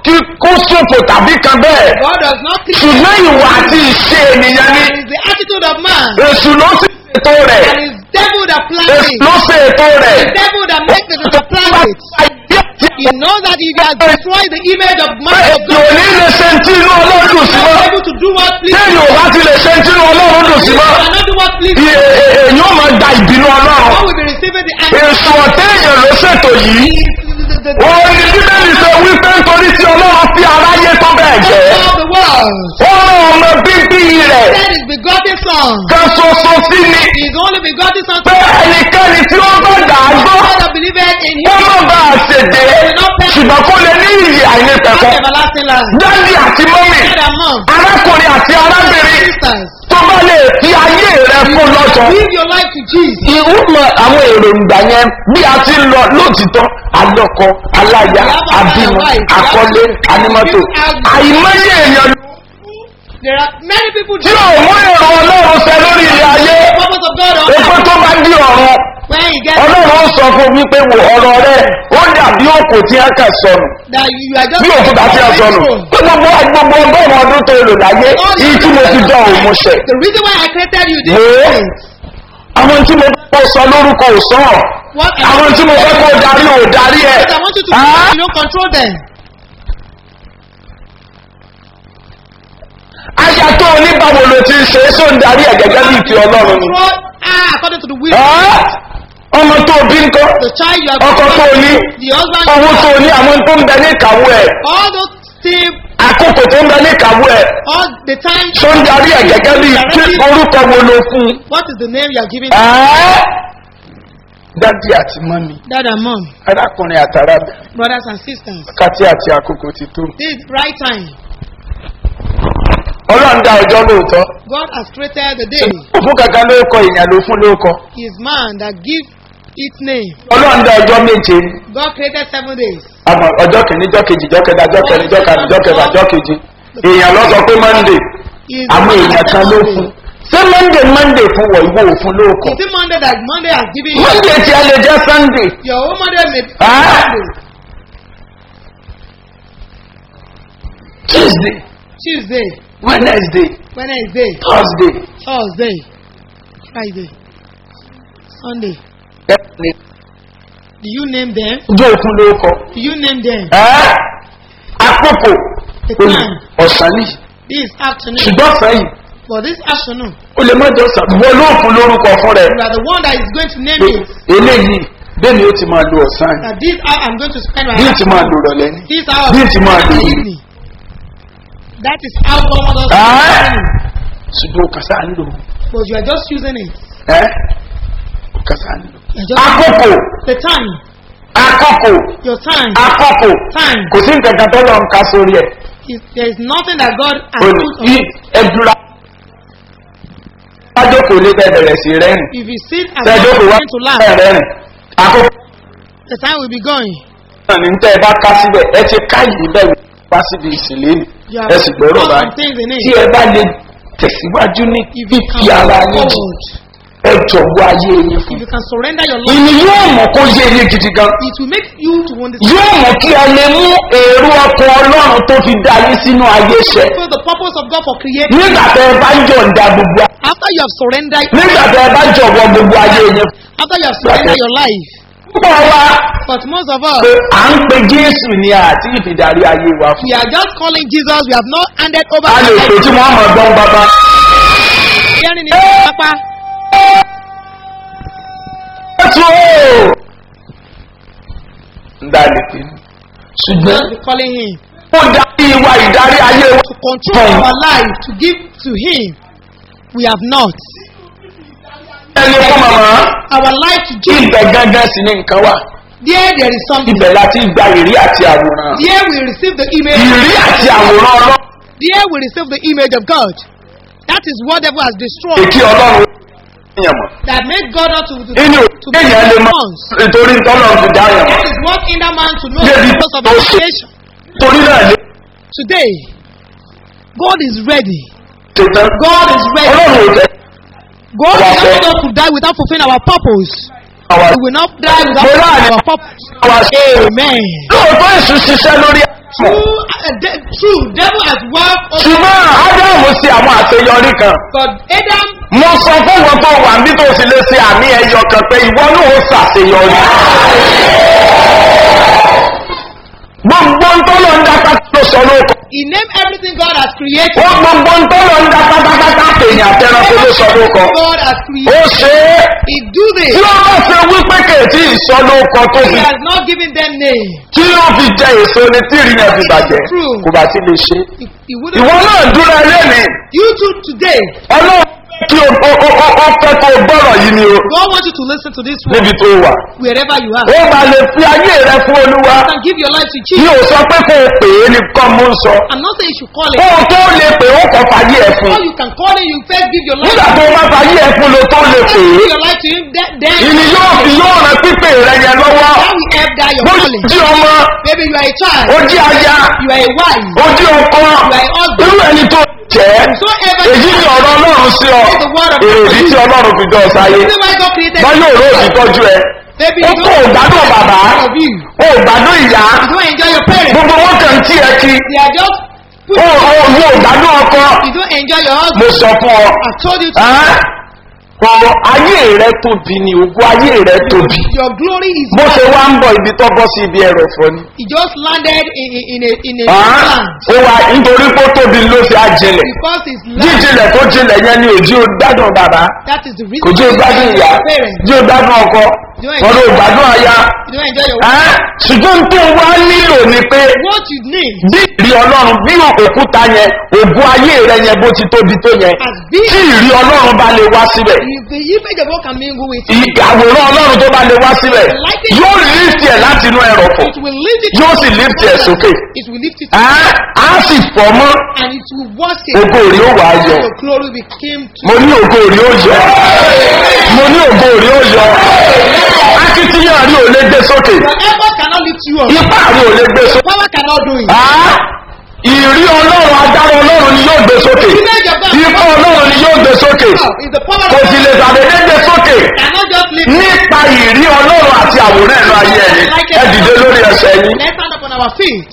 kí kó ṣòfò tàbí kan bẹ́ẹ̀
God does not think
ṣùgbọ́n ìwà àti ìṣe ènìyàn ni
it is the attitude of man.
èṣù ló sì ṣètò rẹ̀
And it's devil that plans
èṣù
it.
ló ṣe ètò rẹ̀
The devil that makes it to plan it. He knows that if he has destroyed the image of man of
èyí ò
God,
ní lè ṣe tí inú ọlọ́run dùn sí
he
mọ́
is able to do what pleases
téèyàn ò bá ti lè ṣe tí inú ọlọ́run dùn sí
He
mọ́
cannot do what pleases
Ì- è- è- èyí ò máa gba ìbínú ọlọ́run
God will be receiving the anger.
èṣù ọ̀tẹ́yìn ló ṣètò yìí
The, the, the,
òun ni bíbélì ṣe wípé nítorí tí ọlọ́run fi aráyé tó bẹ́ẹ̀
the
jẹ́
of the world.
ó rán ọmọ bíbí rẹ̀
That is begotten son.
kan ṣoṣo sí ni
His only begotten son.
pé ẹnikẹ́ni tí ó bá dà á gbọ́
God that believeth in
ó
him.
má bá a ṣèdè ṣùgbọ́n kó lè ní ìyè àìnípẹ̀kọ́
Have everlasting life.
dádì àti mọ́mì
Dad and mom.
arákùnrin àti arábìnrin
Sisters.
tó bá lè fi ayé rẹ fún lọ́jọ́.
Give your life to Jesus.
ìhùmọ̀ àwọn èròǹgbà yẹn bí a ti ń lọ lótìtọ́ alọ́kọ aláya abímọ akọ́lé anímọ́tò àìmọye èèyàn
There are many people
tí ò mú èrò ọlọ́run ṣẹ lórí ilé ayé
the purpose of God on
epo tó bá di ọ̀run
when he gets
ọlọ́run ó sọ fún wípé wò ọ̀rọ̀ rẹ ó dàbí òkò tí a kà sọnù
that you are just
bí òkúta tí a sọnù pé gbogbo gbogbo ọgọ́rùn-ún ọdún tó lò láyé yìí tí mo ti dán òun mo ṣẹ̀.
The reason why I created you this
Wo
way.
àwọn tí mo fẹ́ kó sọ lórúkọ ò sọ
What I
àwọn
want
tí mo fẹ́ kó darí ò darí ẹ̀.
I want you to
Ah?
you know, control them.
aya tó o ní báwo ló ti ń ṣe é só ń darí ẹ̀ gẹ́gẹ́ bí ìfẹ́ ọlọ́run ni.
Control ah, according to the will.
Ah? ọmọ tó o bí ń kọ́
The child you are
ọkọ tó o ní
the husband
owó tó o ní àwọn tó ń bẹ ní ìkàwé ẹ̀
all those things
àkókò tó ń bẹ ní ìkàwé ẹ̀
all the time
só ń darí ẹ̀ gẹ́gẹ́ bí kí orúkọ wo ló fún un.
what is the name you are giving
Ah? dádì àti mọ́mí
dad and mom
arákùnrin àtàràbẹ̀
brothers and sisters
kàtí àti àkókò ti tó.
this is right time
ọlọ́run dá ọjọ́ lóòótọ́
God has created the day
òfin kankan ló kọ èèyàn ló fún lóòkọ
is man that give its name
ọlọ́run dá ọjọ́ méje
God created seven days
àmọ́ ọjọ́ kìíní ọjọ́ kejì ọjọ́ kẹta ọjọ́ kẹrin ọjọ́ karùn-ún ọjọ́ kẹfà ọjọ́ keje èèyàn lọ sọ pé monday
is
àwọn
the
èèyàn kan ló fún ṣé monday monday fún wọ ìwọ òfin lóòkọ
is it Monday that Monday has given you
monday tí a lè jẹ́ sunday
your own Monday may be
Ah.
Monday
tuesday
Tuesday
wednesday
Wednesday
thursday
Thursday Friday Sunday
ẹ̀ẹ́dẹ̀
do you name them
ọjọ́ òfin lóòkọ
do you name them
ẹ́ àkókò
the time
ọ̀sán nìyí
this afternoon
ṣùgbọ́n sẹ́yìn
but this afternoon
ó lè má jọ sàn wọ́n ló fún lórúkọ fún rẹ̀
you are the one that is going to name
pé
it
eléyìí bẹ́ẹ̀ ni ó ti máa lo ọ̀sán yìí
that this hour I'm going to spend my
bí ó ti máa lo rọ̀lẹ́ ní.
this hour
bí ó ti máa
in
lo
the
yìí.
evening that is how God wants us to
Ah.
do it.
ṣùgbọ́n ó kàsá ń lò
but you are just using it
ẹ́ ó kàsá ń lò.
you are just
àkókò
the time
àkókò
your time
àkókò
time
kò sí nǹkan kan tó lọ ń ka sórí ẹ̀
is there is nothing that God has
ó ní
put on
yí
it
ẹdúrà sájókòó lé bẹ́ẹ̀ bẹ̀rẹ̀ sí rẹ́rìn
if you sit and
sájókòó wá
going to laugh
bẹ́ẹ̀ rẹ́rìn àkókò
the time will be going
náà ní tẹ́ ẹ bá ká síbẹ̀ ẹ ti ká yìí bẹ́ẹ̀ wá síbi ìsìlẹ̀ ni
you
ẹ sì gbọ́rọ̀
put
báyìí
some things in
tí
it
ẹ bá lè tẹ̀síwájú ní
if you
fífi
can
ara
move
yín jì
forward
ẹ jọ̀wọ́ ayé yín fún
if you can surrender your life
ìní yóò mọ̀ kó yé yín gidi gan
it will make you to understand
yóò mọ̀ kí ẹ lè mú èrò ọkọ̀ ọlọ́run tó fi dá yín sínú ayé ṣẹ
fulfill the purpose of God for creating
nígbà tẹ ẹ bá yọ̀ǹda gbogbo
after you have surrendered
nígbà tẹ ẹ bá jọ̀wọ́ gbogbo ayé yín
after you have surrendered your life
púpọ̀ wa
but most of us
pé à ń pe jésù ní àti ìfìdarí ayé wa fún
we are just calling Jesus we have not handed over
a lè
our
pè
life
tí wọ́n mọ̀ gbọ́n bàbá
hearing it papa
jésù o ń dá lè pè ní ṣùgbọ́n
just be calling him
ó darí wa ìdarí ayé wa
to control our life to give to him we have not
ẹni fún màmá
our life to give
ibẹ̀ gángan sí ní nǹkan wà
there there is something
ibẹ̀ láti gba ìrí àti àwòrán
there we receive the image
ìrí àti àwòrán ọlọ́run
there we receive the image of God that is what devil has destroyed
èkí ọlọ́run yẹn mọ̀
that made God not to to,
inú
to be
èèyàn lè mọ
once
nítorí tọ́lọ́run ti dá yẹn mọ̀
that is what hinder man to know
David
the purpose of the
also-
creation
torí náà lè
today God is ready
ṣe tán
God is ready
ọlọ́run ò tẹ
God
Our
is not
faith.
going to die without fulfilling our purpose
àwa
we will not die without
Mo
fulfilling
láàrin
our purpose
àwa ṣe
amen
lóòótọ́ èṣù ṣiṣẹ́ lórí
True, uh, de- true, devil has worked over
ṣùgbọ́n ádámù ṣe àwọn àṣeyọrí kan
God. Adam,
mo sọ fún wọn tó wà níbi tó sì lè ṣe àmì ẹyọ kan pé ìwọ náà ó ṣàṣeyọrí. gbogbo ń tó lọ ń dá pátá ló sọ lóko.
he named everything God has created.
ó gbogbo ń tó lọ ń dá pátápátá tèèyàn àtẹnukó ló sọ lóko.
God has
ó
created.
ṣe é
He do this.
tí ó bá ṣe wípé kèétí ìsọlóko tó
He
fi
has not given them name.
tí ó fi jẹ èso ni tí ìrìnà fi bàjẹ́ kò bá ti lè ṣe.
He, he wouldn't.
ìwọ náà dúró ẹlẹ́ni
You too today.
ọlọ́run kí o o o o o fẹ́ kó o gbọ́rọ̀ yìí ni o
God wants you to listen to this
níbi
word
tó wà.
wherever you are.
ó máa lè fi ayé rẹ fún olúwa.
You can give your life to
mi
Jesus.
ò sọ pé kó o pè é ní kọ́ mú sọ.
I'm not saying you should call
kó
it.
o tó lè pè ó kọ́ fàyè ẹ̀ fún.
All you can call it, you first give your life
nígbà
to
tó o bá fàyè ẹ̀ fún lo tó lè
First
pè
give
é.
your life to him. Then, then
ìní yóò fi yóò ràn pípé rẹ yẹn lọ́wọ́.
that will help that your
bó
calling.
jí ọmọ
Maybe you are a child.
ó jí aya
You are a wife.
ó jí ọkọ irú ẹni tó jẹ́
So ever
èyí ni ọ̀rọ̀ ọlọ́run sí ọ èrèdí tí ọlọ́run fi dán ọ sáyé
Reason why God created
wọ́n yóò ró òtítọ́jú ẹ
Maybe
ó
you
kó
don't
ògbádùn bàbá
of you.
ó ògbádùn ìyá
You don't enjoy your parents.
gbogbo wọn kàn tí ẹ kí
They are just put
ó ó ó ògbádùn ọkọ
You don't enjoy your husband.
mo sọ fún ọ
I told you to.
ẹ́ ọ̀rọ̀ ayé rẹ tóbi ni ògùn ayé rẹ tóbi
Your glory is
bó ṣe
vast.
wá ń bọ̀ ibi tó bọ́ sí ibi ẹ̀rọ fọ ni.
He just landed in, in, in a in a
Ẹ́,
land
ó wà nítorí pé ó tóbi ló ṣe á jinlẹ̀
because his land.
jíjinlẹ̀ tó jinlẹ̀ yẹn ni òjì ó gbádùn bàbá
That is the reason
òjì ó
why you
gbádùn
don't
ìyá
enjoy your parents.
òjì ó gbádùn ọkọ wọn ló gbádùn aya
You don't enjoy your
Ẹ́, ṣùgbọ́n tó wá nílò ni pé
what you need
bí ìrí ọlọ́run bí òkúta yẹn ògùn ayé rẹ yẹn bó ti tóbi tó yẹn
as big
tí ìrí ọlọ́run bá lè wá síbẹ̀
if the image of God can mingle with it,
àwòrán ọlọ́run tó bá lè wá síbẹ̀ yóò lift ẹ̀ láti inú ẹrọ̀fọ̀
it will lift it.
yóò sì lift ẹ̀ sókè
It will lift it
Ẹ́, á sì fọ́ mọ́
and it will wash it.
ògo rí ó wà á yọ
Your glory became to
mo ní ògo rí ó yọ mo ní ògo rí ó yọ akitiyan rí ò lè gbé sókè
your effort cannot lift you up.
ipá rí ò lè gbé
Your
sókè
power cannot do it.
Ẹ́, ìrí ọlọ́run agbára ọlọ́run ni yóò gbé sókè
Image of God
ipá ọlọ́run ni yóò gbé sókè
is the power
kò
of
sì
God.
lè tàbí gbé sókè
Cannot just lift it.
nípa ìrí ọlọ́run àti àwòrán ẹ̀rọ ayé ẹ̀yìn ẹ dìde lórí ẹsẹ̀ yín.
Let's stand up on our feet.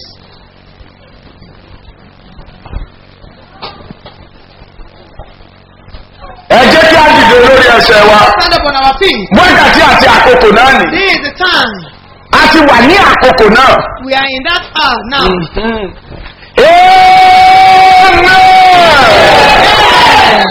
ẹ jẹ́ kí á dìde lórí ẹsẹ̀ wa
Stand up on our feet.
wákàtí àti àkókò náà nì
This is the time.
a ti wà ní àkókò náà.
We are in that hour now.
Amen.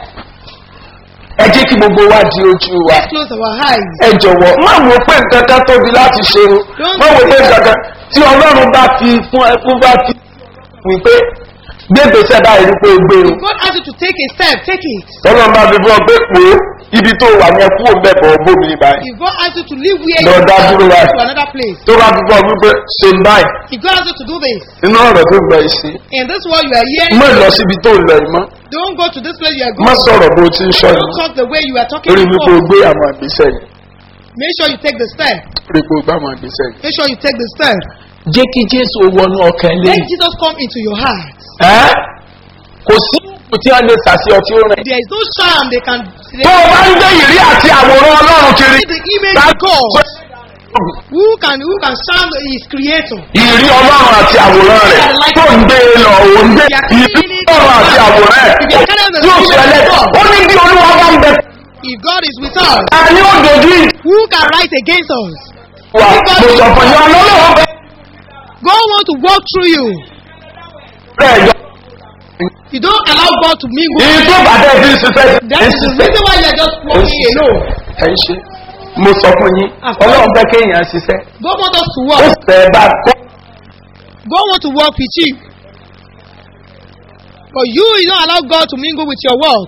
ẹ jẹ́ kí gbogbo wa di ojú wa
Close our eyes.
ẹ jọ̀wọ́ má wo pé nǹkan kan tóbi láti ṣe o má wo pé nǹkan kan tí ọlọ́run bá fi fún ẹ fún bá fi wípé gbégbèsè báyìí ní pé o gbé o
God asks you to take a step, take it.
ọlọ́run bá fi fún ọ pé pò ó ibi tó wà ní ẹkú òun bẹ̀ bọ̀ bómi ní báyìí
If God asks you to leave where
Lọ
you
dá
are
dúró
to
báyìí.
another place,
tó bá fi fún ọ wípé ṣe ń báyìí
if God asks you to do this,
nínú ọ̀rọ̀ tó gbọ́ ìṣe
in this world you are hearing,
mọ́ lọ síbi tó ń lọ yìí mọ́
don't go to this place you are
má
going.
sọ̀rọ̀ bó ti ń sọ yìí
Don't talk the way you are talking
lórí wípé o
before.
gbé àwọn àgbésẹ̀ yìí
Make sure you take the step.
lórí pé o gbé àwọn àgbésẹ̀ yìí.
Make sure you take the step.
jẹ́ kí jésù wọnú ọkàn
Let Jesus come into your heart.
ẹ́ kò sí ìlú tí wọ́n lè sàṣẹ ọtí ó rìn.
There is no charm they can. They
tó o bá ń gbé ìrí àti àwòrán ọlọ́run kiri.
see the image of God. Who can who can charm his creator?
ìrí ọlọ́run àti àwòrán rẹ̀ tó ń gbé e lọ òun gbé ìrí ọlọ́run àti àwòrán rẹ̀ yóò ṣe ẹlẹ́tọ̀ ó ní bí olúwa bá ń bẹ
If God is with us,
ta ni ó dojú ìjà
who can rise against us?
wa mo sọ fún yín ọlọ́run bẹ
God want to walk through you.
bẹ́ẹ̀ yọ.
You don't allow God to mingle.
ìyí tó bàtẹ́ fi ń ṣiṣẹ́
That
ń
is the
ṣiṣẹ́
reason why you are just walking alone.
ẹ̀ ń ṣe mo sọ fún yín ọlọ́run bẹ́ kéèyàn ṣiṣẹ́
God want us to
ó
walk.
fẹ́ bá kọ́
God want to walk with you. But you, you don't allow God to mingle with your work.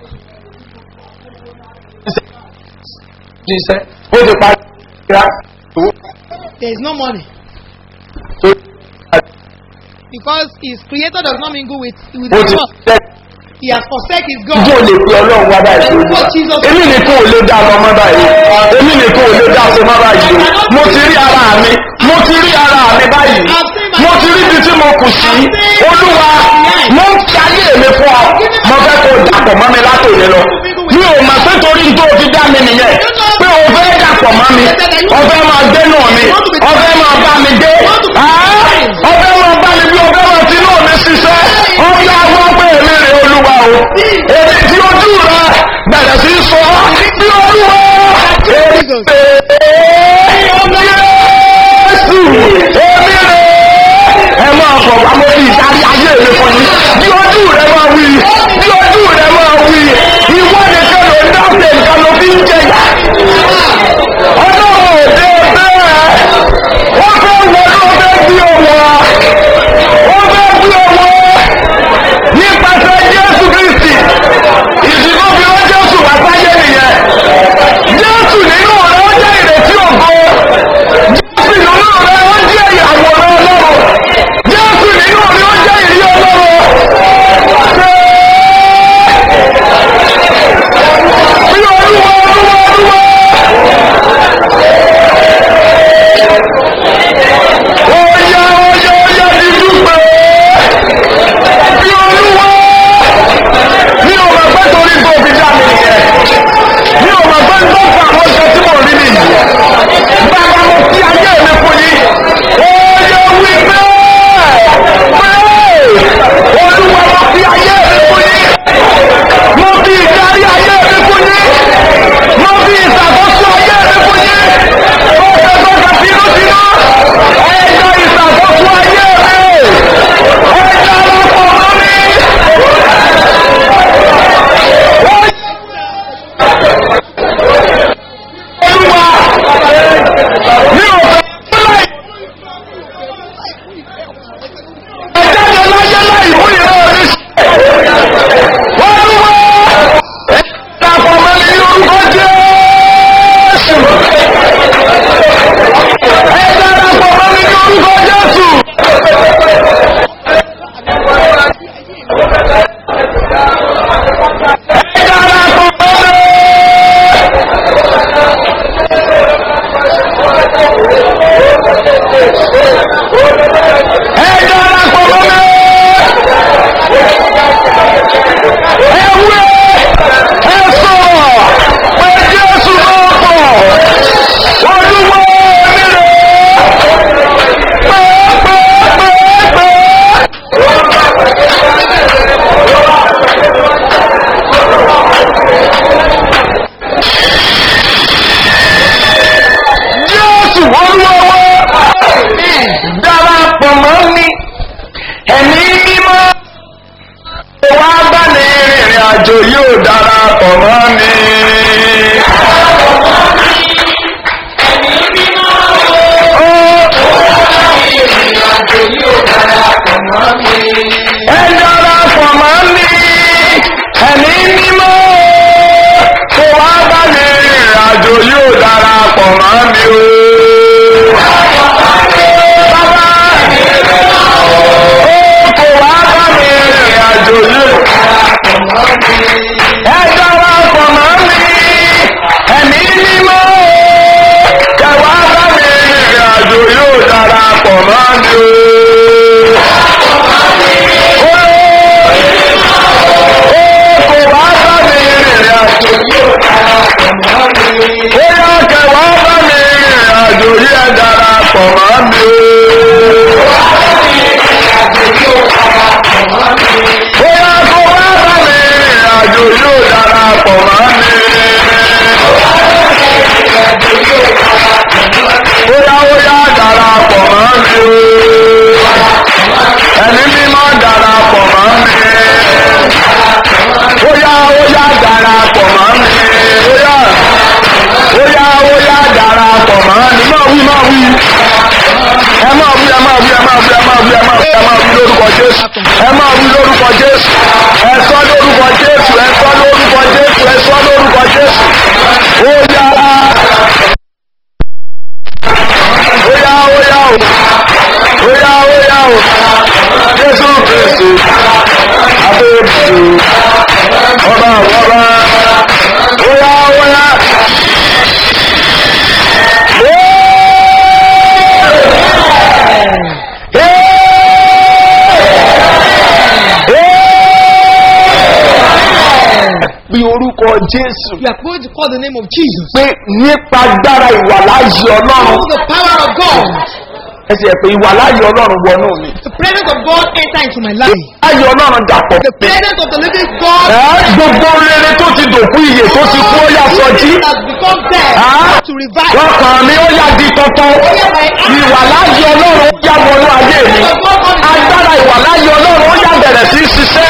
ṣiṣẹ́ ó ti parí ìrà owó
There is no money.
tó
Because his creator does not mingle with, with
ó
his
ti
work.
ṣiṣẹ́.
He has forsake his
Ǹjẹ́
God.
o lè pe ọlọ́run wá báyìí
Pẹ̀lú
lójú?
what Jesus
Èmi nìkan ò lè dá lọ mọ́ báyìí. Èmi nìkan ò lè dá ṣe mọ́ báyìí. Mo ti rí ara mi. Mo ti rí ara mi báyìí. Mo ti rí ibi tí mo kù sí. Olúwa, mo ń fi ayé mi fún ọ. Mo fẹ́ kó o dàpọ̀ mọ́ mi látòlé lọ. Mi ò mọ̀ pé torí tó o fi dá mi nìyẹn. Pé o fẹ́ dàpọ̀ mọ́ mi. O fẹ́ máa gbé nù mi. O fẹ́ máa bá mi gbé. Ah! O fẹ́ máa bá mi bí ẹ darapọ̀ mọ́ mi. ẹ wé ẹ sọ̀rọ̀ pé jésù náà pọ̀ olúwo nílò pẹ́ẹ́pẹ́ẹ́pẹ́. jésù olúwo darapọ̀ mọ́ mi ẹ̀mí mímọ́ wá bá ní rìnrìn àjò yóò darapọ̀ mọ́ mi. ẹ darapọ̀ mọ́ mi ẹ̀mí mímọ́ kó wá bá ní rìnrìn àjò yóò darapọ̀ mọ́ mi o. Bàbá kò wá bá mi rìnrìn àjò yìí. Ẹ darapọ̀ mọ́ mi, ẹ̀mí mímọ́. Kẹ wá bá mi rìnrìn àjò yóò darapọ̀ mọ́ mi o. Ó kò wá bá mi rìnrìn àjò yóò darapọ̀ mọ́ mi. Ó yá kẹ wá bá mi rìnrìn àjò yìí ẹ darapọ̀ mọ́ mi o. Bóyá kó wá bá mi rìnrìn àjò yóò darapọ̀ mọ́ mi. Bóyá ó yá darapọ̀ mọ́ mi o. Ẹni mímọ́ darapọ̀ mọ́ mi. Bóyá ó yá darapọ̀ mọ́ mi. Bóyá bóyá ó yá darapọ̀ mọ́ mi. Máa wí máa wí ẹ máa wí ẹ máa wí ẹ máa wí ẹ máa wí ẹ máa wí ẹ máa wí lórúkọ jésù ẹ máa wí lórúkọ jésù ẹ sọ lórúkọ jésù ẹ sọ lórúkọ jésù ẹ sọ lórúkọ jésù ó yá ó yá ó yá o ó yá ó yá o jésù kristu abébùsù ọba àwọn ọba ó yá ó yá. bí orúkọ jésù
You are going to call the name of Jesus.
pé nípa agbára ìwàláyé ọlọ́run
Through the power of God,
ẹsẹ̀ pé ìwàláyé ọlọ́run wọnú mi
the presence of God enter into my life.
ayé ọlọ́run dàpọ̀
The presence of the living God
ẹ́ gbogbo rere tó ti dòkú iye tó ti kú ó yà sọjí
has become dead
Ah.
to revive.
lọ́kàn mi ó yà di tuntun ìwàláyé ọlọ́run ó yà wọnú ayé mi agbára ìwàláyé ọlọ́run ó yà bẹ̀rẹ̀ sí í ṣiṣẹ́